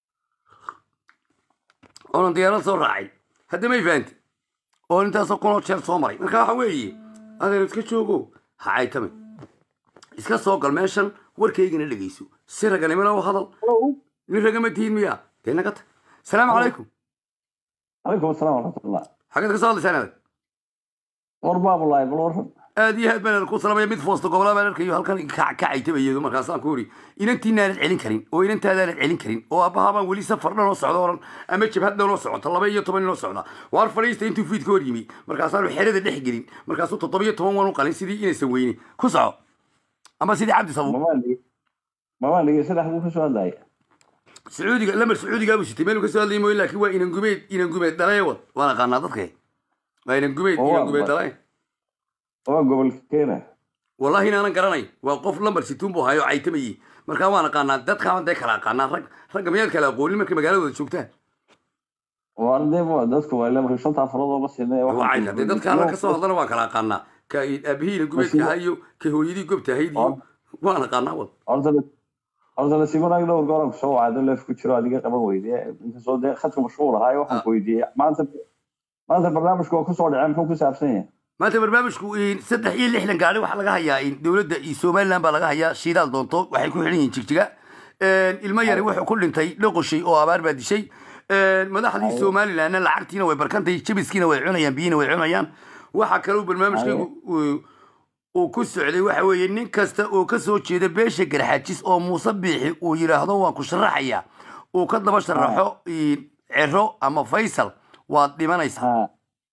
oonan diyaarad soo raacay hadda may fahanti oo intaasoo kunoo jeer soo maray marka waxa weeye adeer iska joogo ha caytame iska soo gal meeshan warkaygana dhegeyso si raganimana u hadal nin ragama tihiin miya dee naga tag asalaamu calaykum calaykum asalaam waraxmatullah xageed ka soo hadlaysaan adag war baabulaay bal waran aad iyo aad baan ku salamaya mid foosta gobolaa baan arkayo halkan ka caytabayeedo markaasaan ku uri inantiinaanad celin karin oo inantaadaanad celin karin oo aabbahaa baan weli safar dhan oo socdo oran ama jabhad dhan oo socota laba iyo toban inoo socda waar fadhiista intuu fiid ka hor yimi markaasaanu xerada dhex gelin markaasuu toddobiyo toban wan u qalin sidii inaysan weyni ku soco ama sidii cabdi sabuur mamaan dhegeysada xaguu ka soo hadlaya sacuudiga lamar sacuudigaa buu sitay meeluu ka soo hadlayay mooye laakiin waa inan gumeed inan gumeed dhalaye wad waan aqaanaa dadke waa inan gumeed inan gumeed dhalaye waa gobolkeena wallahi inaanan garanayn waa qof lambar situun buu hayo caytamayey markaa waan aqaanaa dadkaan dee kala aqaanaa rag ragga miyaad kala aqoonin markay magaalada wada joogtaan waa dadku waa ilaa shanta afarood ooma siinay wacay hadee dadka halka kasoo hadlana waan kala aqaanaa ka aabihiina gubeedka ahaa iyo ka hooyadii gobta ahayd iyo waan aqaanaa wad horta horta nasiibanaag dhowr goor aan kusoo wacdo leef ku jiro adiga qaban weyde inkastoo dee khadka mashquul ahaa waxaan ku weydiiyey maanta maanta barnaamijku waa kusoo dhacay muxuu ku saabsan yahay maanta barnaamijku saddex iyo lixdan gaari waxaa laga hayaa dowladda iyo somaliland baa laga hayaa shidaal doonto waxay ku xidhan yihiin jigjiga ilmo yari wuxuu ku dhintay dhoqoshay oo abaar baa dishay madaxdii somalilandna lacagtiina way barkantay jabiskiina way cunayaan biyiina way cunayaan waxaa kaloo barnaamijkaygu uu ku socday waxa weeye nin kasta oo ka soo jeeda beesha garxajis oo muuse biixi uu yidhaahdo waan ku sharaxaya uu ka daba sharaxo cero ama faysal waad dhimanaysaa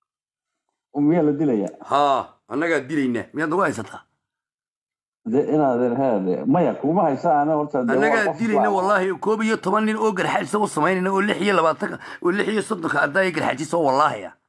miyaa la dilaya ha annagaa dilaynaa miyaad nagu haysataa de inaad heede maya kuma haysa ana horta annagaa dilayna wallaahi koob iyo toban nin oo garxajisa u samaynayna oo lix iyo labaatanka oo lix iyo soddonka addaaya garxajisa oo wallaahi ah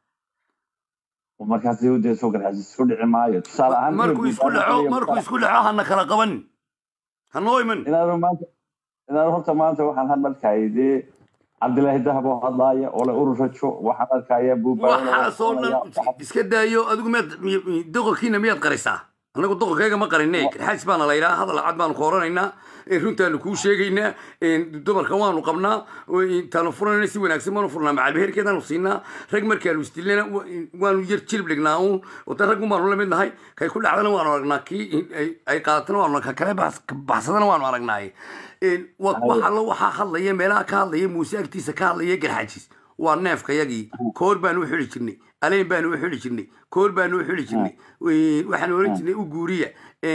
markaas dee soo garxajis isku dhici maayo tusaale ahaan markuu isku dhaco markuu isku dhaco hana kala qabanin hanoo iman inaad maanta inaad horta maanta waxaan hadalkayay dee cabdilaahi dahab oo hadlaaya ole ururajo waxaan arkaya waxaasoo dhan iska daayo adigu miyaad doqorkiina miyaad qarisaa annagu doqorkayga ma qarine garxaajis baana la yidhaha hadal cad baanu ka oranaynaa runtaanu kuu sheegaynaa dumarka waanu qabnaa intaanu furanayna si wanaagsan baanu furnaa macalbeherkeedaanu siinaa rag markaanu isdilnana waanu yar jilib dhignaa uun wada raggun baanu la mid nahay kay ku dhacdana waanu aragnaa kii ay qaadatana waanu ka kale baxsadana waanu aragnaaye waxallo waxaa hadlaya meelaha ka hadlaya muuse agtiisa ka hadlaya garxaajis waa neefkayagii koor baanu u xili jirnay aleen baanu u xili jirnay koor baanu u xili jirnay waxaan oran jirnay u guuriya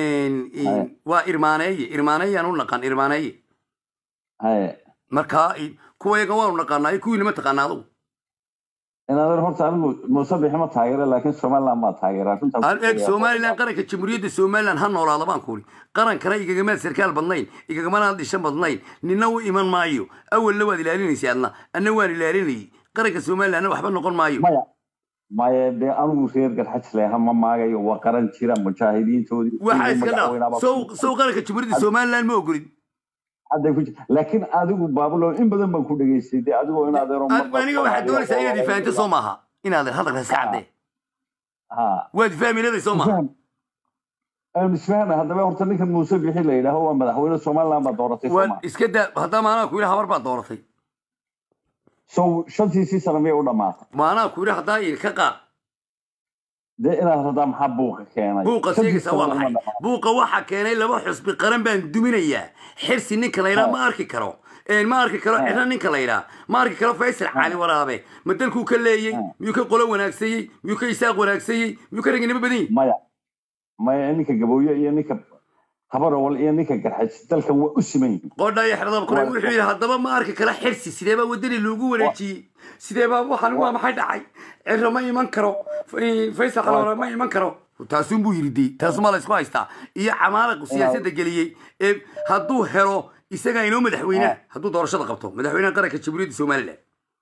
waa irmaaneeye irmaaneeyaan u naqaan irmaaneeye marka kuwayaga waanu naqaanaa kuwiina ma taqaana adugu inaad horta anigu muuse bixi ma taageera laakiin somaliland maa taageera eeg somaliland qaranka jamhuuriyadda somaliland ha noolaada baan kuuri qarankana igagamaad sarkaal badnayn igagamanaad dhishan badnayn nina u iman maayo awalna waad ilaalinaysa adna anna waan ilaalinayay qaranka somalilandna waxba noqon maayo maya dee anigu reer garxaj leha ma maagayo waa qaran jira mujaahidiintoodii waxaa iska dhaa sow sow qaranka jamhuuriyadda somaliland ma ogolid hadday ku jir laakiin adigu baabulo in badan baan ku dhegaystay dee adigoo in adeero aniga waxaad doonaysaa inaad ifahanto soo maaha inaad hadalka iska caddee waad fahmiladay soo maaha isfahna haddaba horta ninkan muuse bixi la yidhaaho waa madaxweyne somaliland baa dooratay waan iska daa haddaba maanaa ku yidhi habar baa dooratay sow shantiisii sano miyay u dhamaatay maanaa ku yidhi haddaa ka qaad dee inaad radaa maxaa buuqa keenay buuqa sheegaysa waa maxay buuqa waxaa keenay laba xusbi qaran baan duminayaa xirsi ninka la yidhaha ma arki karo ma arki karo ciro ninka la yidhaha ma arki karo faysal cali waraabe ma dalkuu ka leeyey miyuu ka qolo wanaagsayey miyuu ka isaaq wanaagsayey miyuu ka raginimo badan yihi maya maya ninka gabooye iyo ninka habarowal iyo ninka garxaj dalkan waa u siman yihiin qodha iyo xerdab kuray wuxuu yidhi haddaba ma arki kara xirsi sidee baa wadani loogu wareejiyey sidee baa waxaan waa maxay dhacay ciro ma iman karo faysal xalwara ma iman karo taasun buu yidhi dee taasumaa la isku haystaa iyo camaaliqu siyaasadda geliyey ee hadduu helo isagaa inoo madaxweynea hadduu doorashada qabto madaxweynaha qaranka jamhuuriyadda somaliland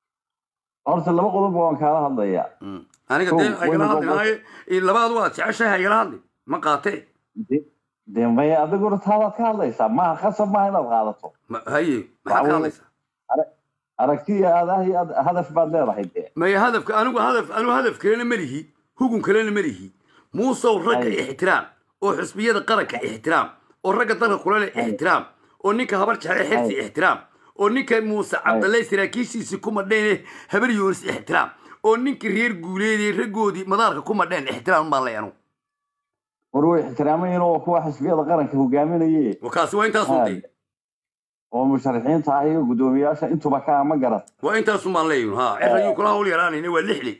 horta laba qodob waan kaala hadlayaa aniga dee haygala hadli labaadu waad jeceshahay haygala hadli ma qaatee dee maya adiguna taadaad ka hadlaysaa maaha khasab maaha inaad qaadato haye maxaad ka hadlaysaa aragti iyo aadaah iyo hadaf baad leedahay dee maya hadafka anigu hadaf anigu hadaf kalena ma lihi hugun kalena ma lihi muusow ragga ixtiraam oo xusbiyada qaranka ixtiraam oo ragga dalka kulale ixtiraam oo ninka habar jecel xirsi ixtiraam oo ninka muuse cabdalle saraakiishiisii ku madheen habar yoonis ixtiraam oo ninka reer guuleedee raggoodii madaarka ku madheen ixtiraam baan leeyahay anugu war way ixtiraamayeen oo kuwa xisbiyada qaranka hogaaminaye kaasi waa intaas untay oo musharaxiinta ah iyo guddoomiyaasha intuba ka ama garan waa intaasun baan leeyahin ha cir ayuu kula hawl yaraanayna waa lixli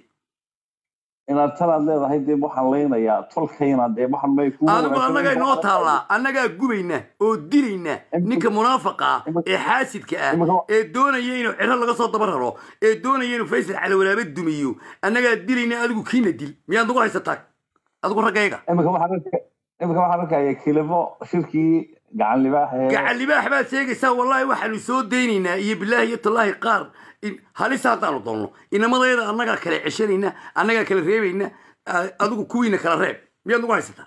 inaad talaad leedahay dee waxaan leynayaa tolkayna dee waxan may ku adigu annagaa inoo taallaa annagaa gubayna oo dilayna ninka munaafaqa ah ee xaasidka ah ee doonaya inuu ciro laga soo daba raro ee doonaya inuu faysal calawalaabe dumiyo annagaa dilayna adigu kiina dil miyaad nagu haysataa adigu raggayga imika waxaan arkaya kilimo shirkii gacan libaax gacan libaax baad sheegaysaa wallahi waxaanu soo daynaynaa iyo bilaahi iyo tallaahi qaar halisa haddaanu doonno inamadayada annagaa kala ceshanayna annagaa kala reebayna adigu kuwiina kala reeb miyaad nagu haysataa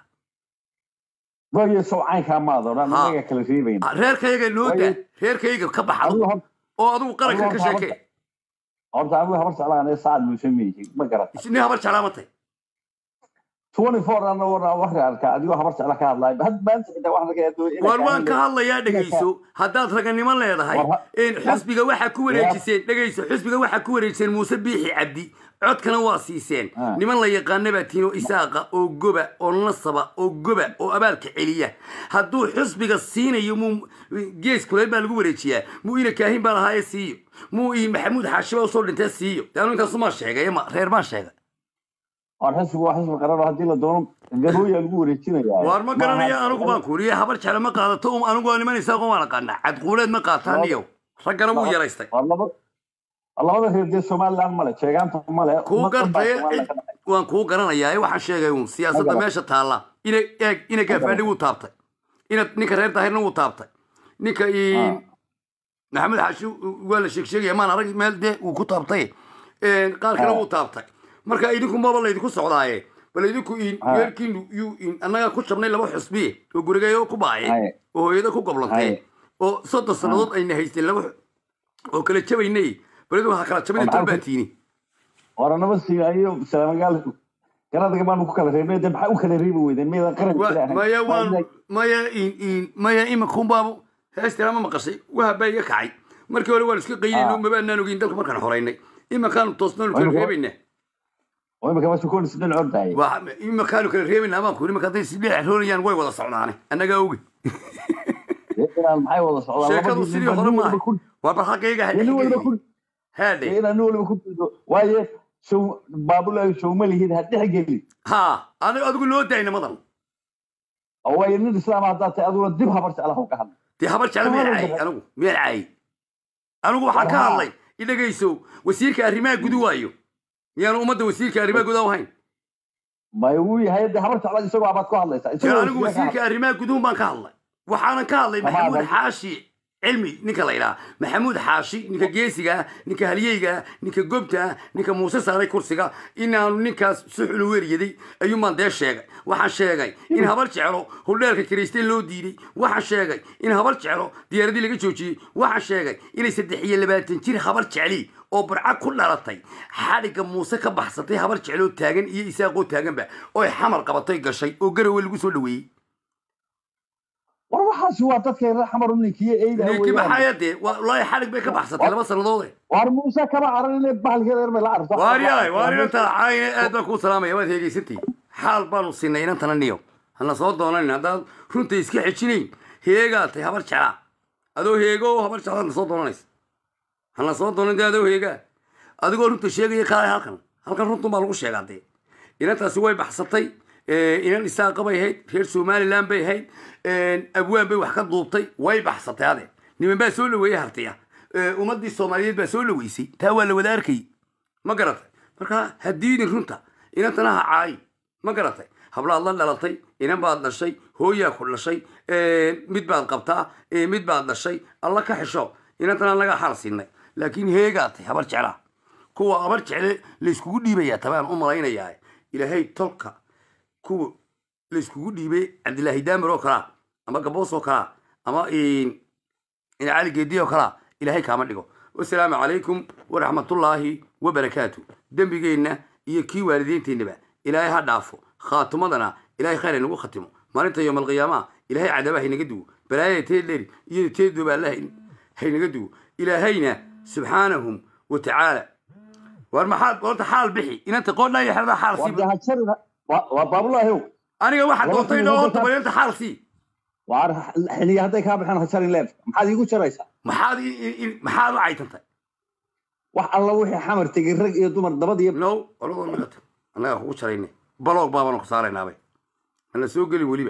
waayo sowcaynkaa maad odhan annagaa kala reebayna reerkayaga noo daa reerkayaga ka bax adigu oo adigu qaranka ka sheekee horta anigu habar jeclaan saacad muuse miyihi ma garat isni habar jeclaa ma tahay twenty four ana wana waxri arkaa adigoo habar jecla ka hadlaay had maanta xitaa waxaan laga yaabaa war waan ka hadlayaa dhegayso haddaad raganimo leedahay in xusbiga waxaa ku wareejiseen dhegayso xusbiga waxaa ku wareejiseen muuse biixi cabdi codkana waa siiseen niman la yaqaana baa tiino isaaqa oo goba oo nasaba oo goba oo abaalka celiya hadduu xusbiga siinayo muu gees kuleel baa lagu wareejiyaa muu ina kaahin baa lahaaye siiyo muu i maxamuud xaashi baa usoo dhintee siiyo de anu intaasumaa sheegay ma reer baan sheegay war xisbigu waa xisbi qaran oo haddii la doono garooyaa lagu wareejinayaa waar ma garanaya anigu baan kuuriye habar jecla ma qaadato um anigu waa niman isaaqo waan aqaanaa cadquuleed ma qaataan iyo raggana wuu yaraystay labada reer dee somaliland male sheegaanta male kuu gartay waan kuu garanayaa ee waxaan sheegay uun siyaasadda meesha taalla ina eeg ina gaafaadhi wuu taabtay ina ninka reer daahirna wuu taabtay ninka maxamed xaashi waa la sheeg sheegaya maan arag meel dee uu ku taabtay qaar kale wuu taabtay marka idinku maba laydinku socdaaye bal idinku weerkiinu yuu annagaa ku jabnay laba xusbiye oo gurigeeyo ku baaye oo hooyada ku goblantay oo soddon sannadood ayna haysteen laba oo kala jabaynay bal waxaa kala jabina tolbaatiini waranaba siiyo salaamagaal garadaga baanu ku kala reebnay de maxaa u kala reebi weydeen miyadan qaran maya waan maya maya iminkuun baabu heestina ma maqashay wahabaa iga kacay markii hore waan iska qaynayno mabaanaan ogeyn dalka markaan xoreynay iminkaanu toosnaanu kala reebaynaa imika waa sukoon sidin ordaay imikaanu kala reebaynaa baan kuuri marka hadday sidheex roonayaan way wada socdaane annagaa oge maxay wada socdaan sheekadu sidii hore maaha waa bal xaggayga haadhe inaan waliba ku diido waaye show baabulaayo show ma lihid ha dhex geli ha adiga adigu noo daay nimadan waaye nin islaam haddaa tahay aduguna dib habar jeclaha ka hadla dee habar jecla meel caayay anigu meel caayay anigu waxaan ka hadlay idhagayso wasiirka arrimaha gudu waayo miyaanu ummadda wasiirka arrimaha gudaha ahayn may wuu yahay de habar jecla isagoo abaad ku hadlaysaa anigu wasiirka arrimaha guduhun baan ka hadlay waxaanan ka hadlay maxamuud xaashi cilmi ninka la yidhaha maxamuud xaashi ninka geesiga ah ninka halyeyga ah ninka gobta ah ninka muuse saaray kursiga inaanu ninkaas suxulu weeryaday ayuunbaan dee sheegay waxaan sheegay in habar jeclo hordheelka kiraysteen loo diiday waxaan sheegay in habar jeclo diyaaradii laga joojiyey waxaan sheegay inay saddex iyo labaatan jir habar jecli oo burca ku dhalatay xadhigga muuse ka baxsatay habar jecloo taagan iyo isaaqoo taaganba oy xamar qabatay gashay oo garowe lagu soo dhaweeyey war waxaasi waa dadka reer xamar ninkiyo eyda ninki maxaya dee wallaahi xadhig bay ka baxsatay laba sannadoode war muuse kama caran inay bahalkeeda yar bay la carto waaryahay waar inantaa caayne aad baan kuu salaamaya waad heegaysantay xaal baanu siinay inantana niyo hana soo doonanin haddaad runta iska xejinayn heegaa tay habar jeclaa adoo heego habar jeclaad na soo doonanaysa hana soo doonan dee adoo heegaa adigoo runta sheegaya kaalay halkan halkan runtun baa lagu sheegaa dee inantaasi way baxsatay inan isaaqa bay ahayd reer somaliland bay ahayd abwaan bay wax ka duubtay way baxsatay ade niman baa soo dhaweeyey hartiya ummadii soomaaliyeed baa soo dhaweysay taa waa la wada arkayy ma garatay marka hadiidin runta inantana ha caayi ma garatay hablaad la dhalatay inan baad dhashay hooyaa ku dhashay mid baad qabtaa mid baad dhashay alla ka xisho inantana anagaa xal siinay laakiin heegaatay habar jeclaa kuwa habar jecle layskugu dhiibayaa tabaan u malaynayaa ilaahay tolka kuwa layskugu dhiibay cabdilaahi daamir oo kalaa ama gaboos oo kalaa ama cali geedi oo kalaa ilaahay kaama dhigo wasalaamu calaykum waraxmatullaahi wabarakaatu dembigeenna iyo kii waalidiinteennaba ilaahay ha dhaafo khaatumadana ilaahay khayr haynagu khatimo maalinta yowm alqiyaamaha ilaahay cadaaba haynaga duwo balaayada teedleri iyo teeddooba alla haynaga duwo ilaahayna subxaanahum wa tacaala war maxaad horta xaal bixi inanta qoodhaa iyo xerada xaal sii waa baabulaahi aniga waxaa doontay dhoo horta bal inanta xaal sii waar xiliya hadday kaa baxeen ha jarin leef maxaad iigu jaraysaa maxaad maxaad u caytantay wax alla wixii xamar tegay rag iyo dumar dabad iyo no oladoo nagata annagaa kugu jarayne baloog baabanu ku saaraynaabay hana soo gelin weliba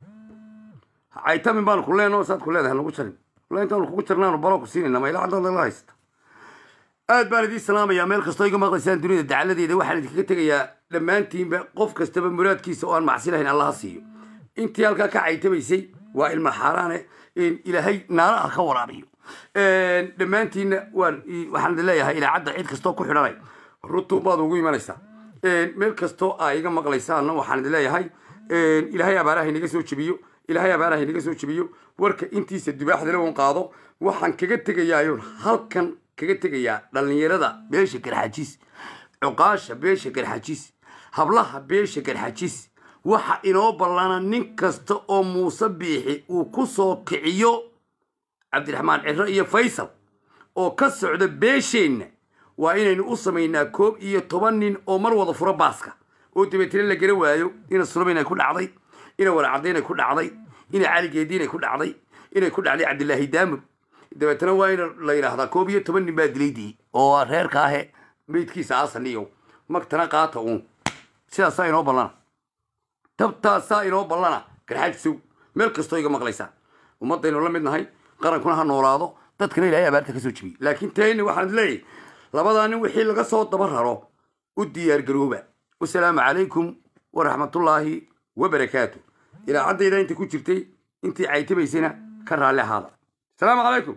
caytamin baanu ku leenoo saad ku leedahay hanagu jarin walla intaanu kugu jarnaanu baloog ku siinayna mayla caddaada la haysta aad baan idiin salaamayaa meel kastoo iga maqlaysaan dunida dacaladeeda waxaan idinkaga tegayaa dhammaantiinba qof kastaba muraadkiisa oo aan macsi lahayn allaha siiyo intii halkaa ka caytamaysay waa ilma xaaraane ilaahay naaraha ka waraabiyo dhammaantiinna waan waxaan idin leeyahay ilaacadda cid kastoo ku xidhanay rutun baad ugu imanaysaa meel kastoo aa iga maqlaysaanna waxaan idin leeyahay ilaahay abaaraha inaga soo jebiyo ilaahay abaaraha inaga soo jebiyo warka intiisa dubaaxdale un qaado waxaan kaga tegayaayoon halkan kaga tegayaa dhallinyarada beesha garxajis cuqaasha beesha garxajis hablaha beesha garxajis waxa inoo ballana nin kasta oo muuse biixi uu ku soo kiciyo cabdiraxmaan ciro iyo faysal oo ka socda beesheenna waa inaynu u samaynaa koob iyo toban nin oo mar wada furo baaska oo dabeetana la gara waayo ina sulamayn ay ku dhacday ina waracadayn ay ku dhacday ina cali geediin ay ku dhacday inay ku dhacday cabdilaahi daamur dabeetana waa in la yidhaahdaa koob iyo toban nin baa dilaydii oo reerka ahe meydkiisa aasaniyo magtana qaata uun sidaasaa inoo ballana tabtaasaa inoo ballana garxaajisow meel kastoo iga maqlaysaa ummaddaynu la mid nahay qarankuna ha noolaado dadkana ilaahay abaarta ka soo jebiyey laakiin tayni waxaan leeyahay labadaa nin wixii laga soo daba raro u diyaar garooba wasalaamu calaykum waraxmatullaahi wabarakaatu ilaacaddayda inta ku jirtay intii caytabaysana ka raalli ahaada asalaamu calaykum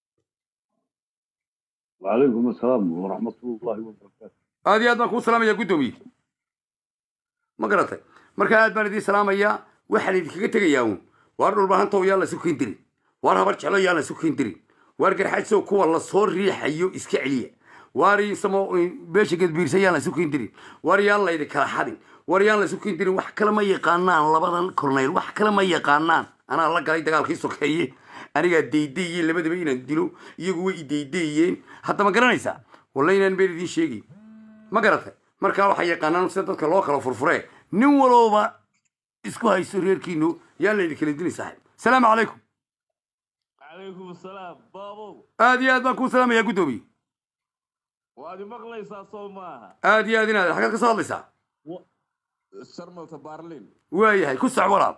وعليكم السلام ورحمة الله وبركاته aad iyo aad baan kuu salaamayaa guddoomiye ma garatay marka aad baan idiin salaamayaa waxaan idinkaga tegayaa uun waar dhulbahantow yaan laysu keyn dirin waar habar jeclo yaan laysu keyn dirin waar garxajsow kuwa lasoo riixayo iska celiya waar insamo beesha gadbiirsa yaan laysu keyn dirin waar yaan laydi kala xadin waar yaan laysu keyn dirin wax kale ma yaqaanaan labadan korneyl wax kale ma yaqaanaan anaa la galay dagaalkii sokeeye anigaa daydaye labadaba inaan dilo iyagu way idaydeeyeen hadda ma garanaysaa walla inaan been idiin sheegay ma garatay markaa waxay yaqaanaan sida dadka loo kala furfuree nin walowba isku haysto reerkiinu yaan laydi kala dilin saaxib salaamu calaykum calaykum asalaam baabow aad iyo aad baan kuu salaamayaa guddoomiye waad imaqlaysaa soo maaha aad iyo aad inaad xaggaad ka soo hadlaysaa sharmalta baarlin waayahay ku soc walaal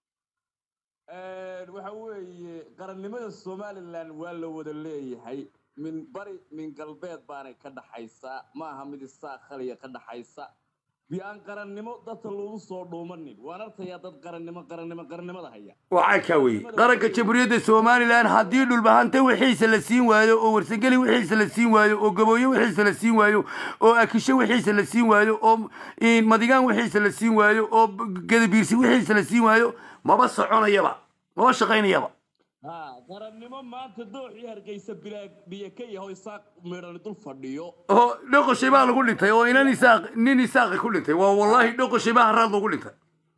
waxa weeye qarannimada somalilan waa la wada leeyahay min bari min galbeed baanay ka dhaxaysaa ma aha mid isaa khaliya ka dhaxaysa bi aan qarannimo dadka lagu soo dhuumanin waan arkayaa dad qarannimo qarannimo qarannimada haya waxaa kaa weeye qaranka jamhuuriyadda somalilan haddii dhulbahante wixiisa la siin waayo oo warsangeli wixiisa la siin waayo oo gabooyo wixiisa la siin waayo oo akisho wixiisa la siin waayo oo madigaan wixiisa la siin waayo oo gadabiirsi wixiisa la siin waayo maba soconayaba maba shaqaynayaba ha qarannimo maanta dooxii hargeysa bilaa biyo ka yaho isaaq midhani dul fadhiyo oo dhoqoshay baa lagu dhintay oo inan isaaq nin isaaqi ku dhintay waa wallaahi dhoqoshay baa haraad lagu dhintay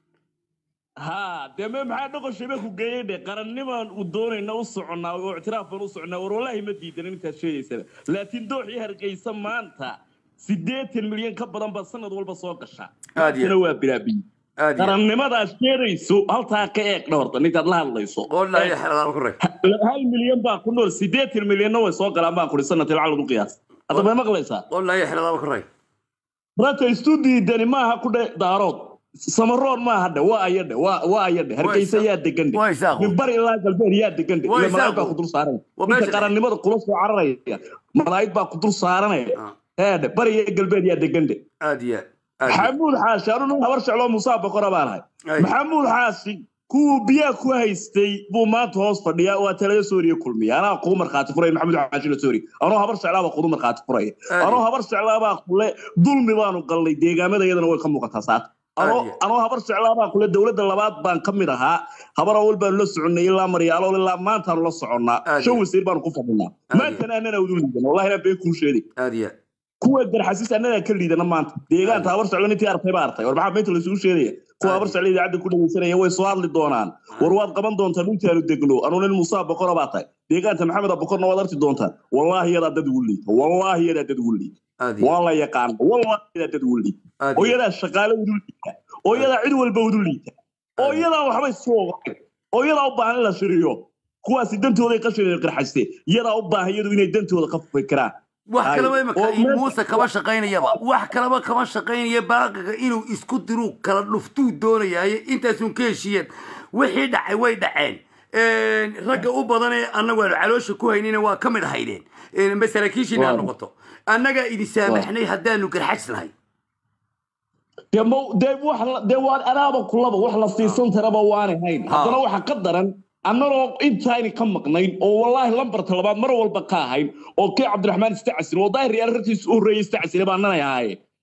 ha dee me maxaa dhoqoshay baa ku geeyey dhe qarannimaan u doonayna u soconnaa oo ictiraaf baan u soconnaa war wallaahi ma diidan intaad sheegaysana laakiin dooxii hargeysa maanta siddeetan milyan ka badan baa sanad walba soo gashaa Aad iyo- maantana waa bilaa biyo qarannimadaad sheegayso haltaa ka eeg dhowrta ninkaad la hadlayso hal milyan baa ku nool siddeetan milyanna way soo galaan baan kuri sanadkii lacag lagu qiyaas hadda may maqlaysaa rata istu diidani maaha ku dhe daarood samaroon maaha dhe waa ayadhe waa waa ayadhe hargeysa yaa degan dhe min bari ilaa galbeed yaa degan dhe Waa ila malaa'ig isaaqo. baa ku dul saaranaya Waa ninka meesha- qarannimada kula soo cararaya malaa'ig baa ku dul saaranaya heedhe bari iyo galbeed yaa degan dhe aad iyo maxamuud xaashi anu nin habar jecloo musaa boqora baan ahay maxamuud xaashi kuwuu biyaa ku haystay buu maanta hoos fadhiyaa waa talada sooriya kulmiya anaa kuu markhaati furaya maxamuud xaashi la sooriya anoo habar jeclaabaa kudu markhaati furaya anoo habar jeclaabaa kule dulmi baanu galnay deegaamada iyadana way ka muuqataa saata anoo anoo habar jeclaabaa kule dowladda labaad baan ka mid ahaa habar awal baanu la soconnay ilaa maryaalool ilaa maantaanu la soconnaa shan wasiir baanu ku fadhinaa maantana annana udu liidan wallahi inaan been kuu sheegay aad iyo kuwa garxasiis annagaa ka liidana maanta deegaanta habar socdo intii artay baa artay war maxaa meynta laysugu sheegaya kuwa habar socdo idaacadda ku dhegeysanaya way soo hadli doonaan war waad qaban doontaa dhultaanu degno anuu nin musaa boqora baa tahay deegaanta maxamed boqorna waad arki doontaa wallaahi yadaa dad ugu liita wallaahi yadaa dad ugu liita waa la yaqaana wallaahi yadaa dad ugu liita oo yadaa shaqaale udu liita oo yadaa cid walba udu liita oo yadaa waxbay soo ogayn oo yadaa u baahan in la shiriyo kuwaasi dantooday qashin qarxaste yadaa u baahan iyadu inay dantooda ka fikiraan wax Ay, kaleba imika oo meesha- muuse kama shaqaynayaba wax kaleba kama shaqaynaya baaqiga inuu isku diruu kala dhuftuu doonayaaye intaasun ka heshiiyeen wixii dhacay way dhaceen ragga u badan ee annagu aanu caloosha ku haynina waa ka mid ahaydeen masaraakiishiina ha Waa. noqoto annagaa idin saamaxnay haddaanu garxajsnahay dee mo- dee wax la- dee waa anaaba kulaba wax la siisan taraba waanay hayn haddana waxa ka daran annagoo intayni ka maqnayn oo wallaahi lambarta labaad mar walba ka ahayn oo kii cabdiraxmaan istacsil oo daahir yaal rartiisa u horreeyay istacsil baa nanay ahaayeen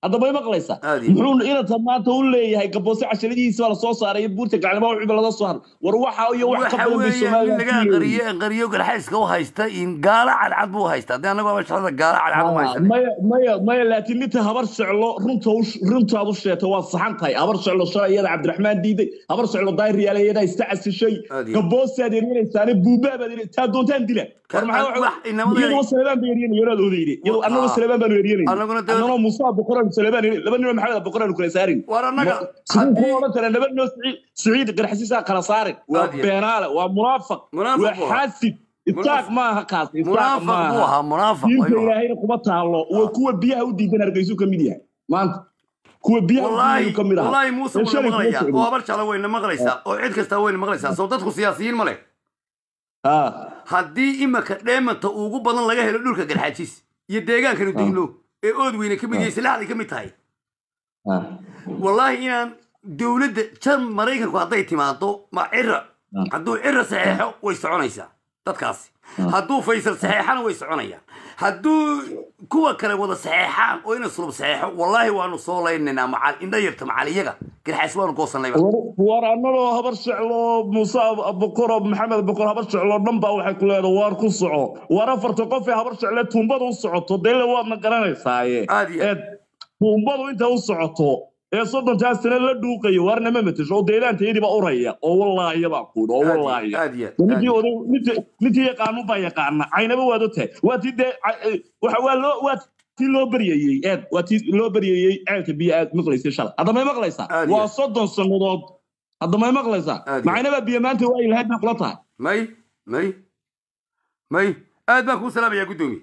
hadda may maqlaysaa muxuu inanta maanta u leeyahay gaboose casharadihiisa baa lasoo saaray iyo buurta gacnimo wixii laga soo haray war waxa iyo wax ka waxa badan bay weeyaan in laga Soomaaliya qariyo qariyo garxayska u haysta in gaala cadcad buu haysta haddii annagu abashada gaala cadcad u haysta maya maya maya laakiin ninta habar soclo runta u runtaad u sheegtay waa saxan tahay habar soclo shalay iyada cabdiraxmaan diiday habar soclo daayir yaala iyada ista casishay gaboosaad eryanaysaane buubaabaad eryan taa doontaan dila war maxaa wax inamada- iyadoo salebaan ba eryanay yaraad oodayde iyadoo annagoo salebaan baanu eryanay annagoo musaa boqoraan salebaan eryanay laba nimo maxamed boqoraan kala saarin war annaga siduu ku odhan kara laba noo siciid siciid garxasiisaa kala saarin waa beenaale waa munaafaq Munaafaq waa buu ahaa. xaasid isaaq maaha kaas isaaq Munaafaq maaha buu ahaa, munaafaq diinta ayuu ahaa. ilaahayna kuma taalo waa kuwa biyaha u diidan hargeysu ka mid yahay maanta kuwa biyaha u wallaahi diidan ka mid aha wallaahi muuse Ee wayna shalay kuma maqlayaa socdin. oo habar jecla wayna maqlaysaa oo cid kastaa wayna maqlaysaa soo dadku siyaasiyiin ma leh haddii imaka dheemanta ugu badan laga helo dhulka garxaajis iyo deegaankanu degno ee ood weyne ka mid yahay silaaxday ka mid tahay wallaahi inaan dowladda jan maraykanku hadday timaado ma cira hadduu cira saxeexo way soconaysaa dadkaasi hadduu faysal saxeexana way soconayaan hadduu kuwa kale wada saxeexaan oo ina sulub saxeexo wallaahi waanu soo laynaynaa macal indha yarta macal iyaga garxaas waanu goosanayba war annagoo habar soclo muuse boqoro maxamed boqor habar soclo dhan baa waxay ku leedahay waar ku soco war afarta qof ee habar socle tuumbada u socoto deele waadna garanaysaaye ee tuumbadu inta u socoto ee soddontaa sane la dhuuqayo waarna ma matasho oo deelaantayadiiba uraya oo wallaahiya baa kuudh oo wallaahiya ninkii oday ninkii- ninkii yaqaanu baa yaqaana caynaba waad ogtahay waa tii dee ca- eh, waxa waa loo waa tii loo baryayey eed waa tii loo baryayey ceelka biyo aad maqlaysay shalay hadda may maqlaysaa waa soddon sannadood hadda may maqlaysaa macaynaba biyo maanta waa ilahayd bay kula tahay may may may aad baan kuu salaamayaa guddoomiye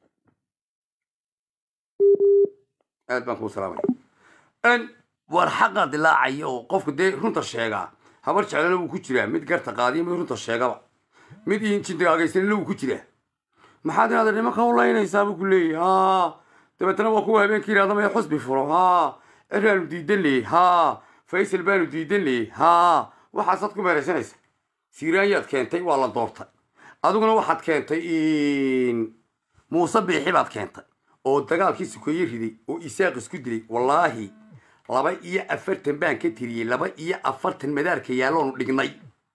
aad baan kuu salaamaya n war xaqa dilaacaya oo qofku dee runta sheegaa habar jeclana wuu ku jiraa mid garta qaadiya mid runta sheegaba mid injindaagaysanina wuu ku jiraa maxaad inaad nimanka u laynaysaa buu ku leeyahy ha dabeetana waa kuwa habeenkii yidhahda may xusbi furo ha ciraanu diidan leeyay ha faysal baanu diidan leeyay ha waxaasaad ku meeraysanaysa siiraanyaad keentay waa la doortay adiguna waxaad keentay muuse biixi baad keentay oo dagaalkii sukeeye riday oo isaaq isku dilay wallaahi laba iyo afartan baan ka tiriyey laba iyo afartan madaarka yaalloonu dhignay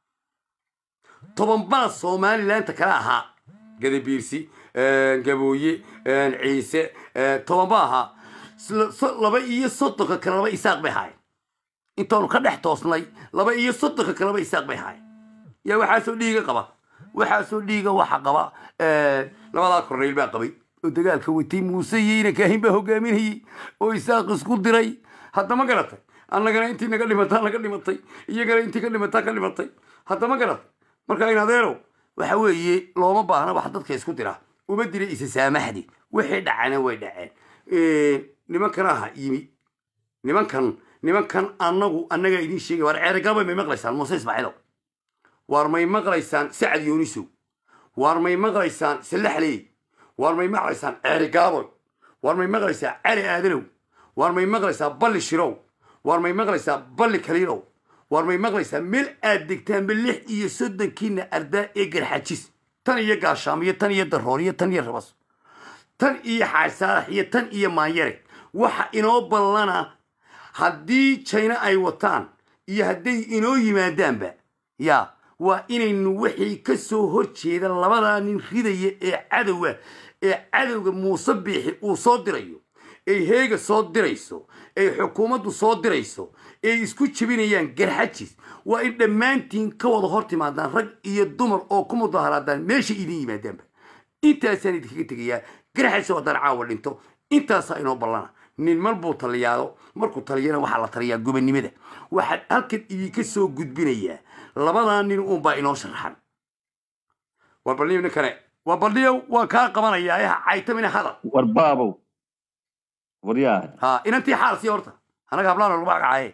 toban baa somalilaanta kale ahaa gadabiirsi gabooye ciise toban ba ahaa Sla- so- laba iyo soddonka kale laba isaaq bay ahaayeen intaanu ka dhex toosnay laba iyo soddonka kale laba isaaq bay ahaayeen yaa waxaasoo dhiiga qaba waxaasoo dhiiga waxa qaba labadaa korneyl baa qabay oo dagaalka watay muuse iyo ina kaahin baa hogaaminayey oo isaaq isku diray hadda ma garatay annagana intii naga dhimataa naga dhimatay iyagana intii ka dhimataa ka dhimatay hadda ma garatay marka in adeerow waxa weeye looma baahna wax dadka isku dira uma dira isa saamaxdi wixii dhacana way dhaceen nimankan aha yimi nimankan nimankan annagu annagaa idiin sheegay war ceerigaba may maqlaysaan muuse ismaaciilow waar may maqlaysaan sacad yoonisow waar may maqlaysaan sallaxley waar may maqlaysaan ceerigaaboy waar may maqlaysaan cali aadanow waar may maqlaysaa balli shirow waar may maqlaysaa balli kaliilow waar may maqlaysaa meel aad degtaanba lix iyo soddonkiina ardaa ee garxajis tan iyo gaashaam iyo tan iyo daroor iyo tan iyo rabas tan iyo xaasaalax iyo tan iyo maanyare waxa inoo ballana haddii jayna ay wataan iyo hadday inoo yimaadaanba ya waa inaynu wixii ka soo hor jeeda labadaa nin ridaya ee cadowa ee cadowga muuse biixi uu soo dirayo ay heega soo dirayso ay xukuumaddu soo dirayso ay isku jebinayaan garxajis waa in dhammaantiin ka wada hor timaadaan rag iyo dumar oo ku mudaharaadaan meesha idin yimaadaanba intaasaan idinkaga tegayaa garxajis haddaan caawa dhinto intaasaa inoo ballana nin mar buu taliyaado markuu taliyana waxaa la taliyaa gobannimada waxaan halkan idinka soo gudbinayaa labadaa nin uunbaa inoo sharaxan waa balniyo ninkane waa balniyo waan kaa qabanayaa yaha caytamina hadal war baabow waryaa ha inantii xaal sii horta anaga hablaan lagu magacaye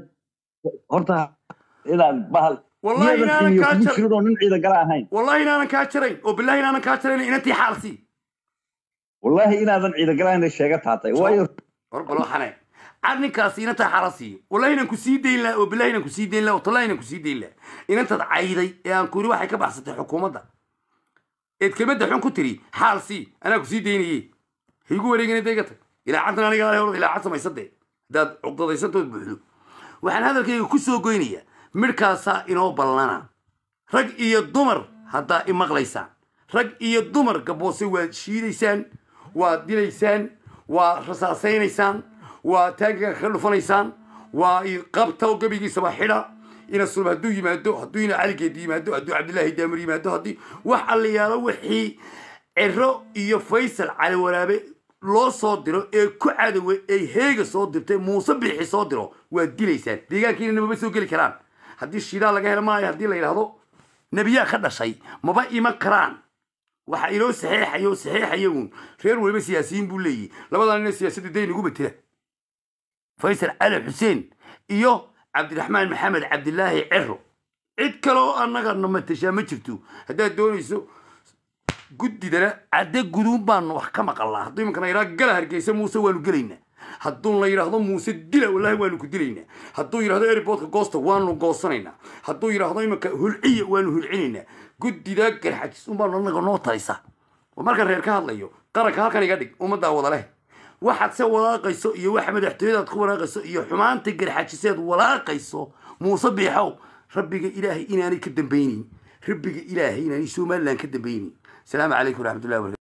horta inaan bahal Wallahi inaanan kaa jar- jirin nin ciidan gala ahayn wallahi inaanan kaa jarayn oo billahi inaanan kaa jarayn inantii xaal sii wallaahi inaadan ciidan gala ahayn sheega taatay waayo war balo xane cad ninkaasi inantaa xaala siiyo wallahi inaan ku sii dayn laha oo billahi inaan ku sii dayn laha oo tallahi inaan ku sii dayn laha inantaad cayday ee aan kuri waxay ka baxsatay xukuumadda eed kelmadda xun ku tiri xaal sii anaa ku sii daynayey higu wareegina dayga tag ilaacaddan aniga hor ilaacad samaysade haddaad cuqdadaysantood buuxdo waxaan hadalkayga ku soo goynayaa midhkaasaa inoo ballana rag iyo dumar haddaa i maqlaysaan rag iyo dumar gaboose waad shiidaysaan waad dilaysaan waa rasaasaynaysaan waa taangiga ka dhufanaysaan waa qabta oo gebigiisaba xidha ina sulb hadduu yimaado hadduu ina caligeed yimaado hadduu cabdillaahi daamir yimaado haddii wax allayaalo wixii ciro iyo faysal cali waraabe loo soo diro ee ku cadowe ay heega soo dirtay muuse biixi soo diro waad dilaysaan deegaankiina namaba soo geli karaan haddii shiidaa laga helo maayo haddii la yidhaahdo nebiyaa ka dhashay maba iman karaan waxa inoo saxeexayo saxeexaya uun reer waliba siyaasiyiin buu leeyahy labadaa nina siyaasadda day nagu matela faysal cali xuseen iyo cabdiraxmaan maxamed cabdilaahi cero cid kale oo annagana matashaa ma jirto haddaad doonayso guddidana cadde guduun baanu wax ka maqalnaa hadduu imankana yidhaha gala hargeysa muuse waanu gelaynaa hadduu la yidhaahdo muuse dila wallaahi waanu ku dilaynaa hadduu yidhahdo airportka goosta waanu goosanaynaa hadduu yidhaahdo imanka hulciya waanu hulcinaynaa guddida garxajis unbaanu annaga noo talisa marka reer ka hadlayo qaranka halkan iga dhig ummaddaa wada leh waxaad se walaaqayso iyo waxa madaxtooyadaad ku walaaqayso iyo xumaanta garxajiseed walaaqayso muuse biixow rabbiga ilaahay inaanay ka dambaynin rabbiga ilaahay inaanay somalilan ka dambaynin السلام عليكم ورحمه الله وبركاته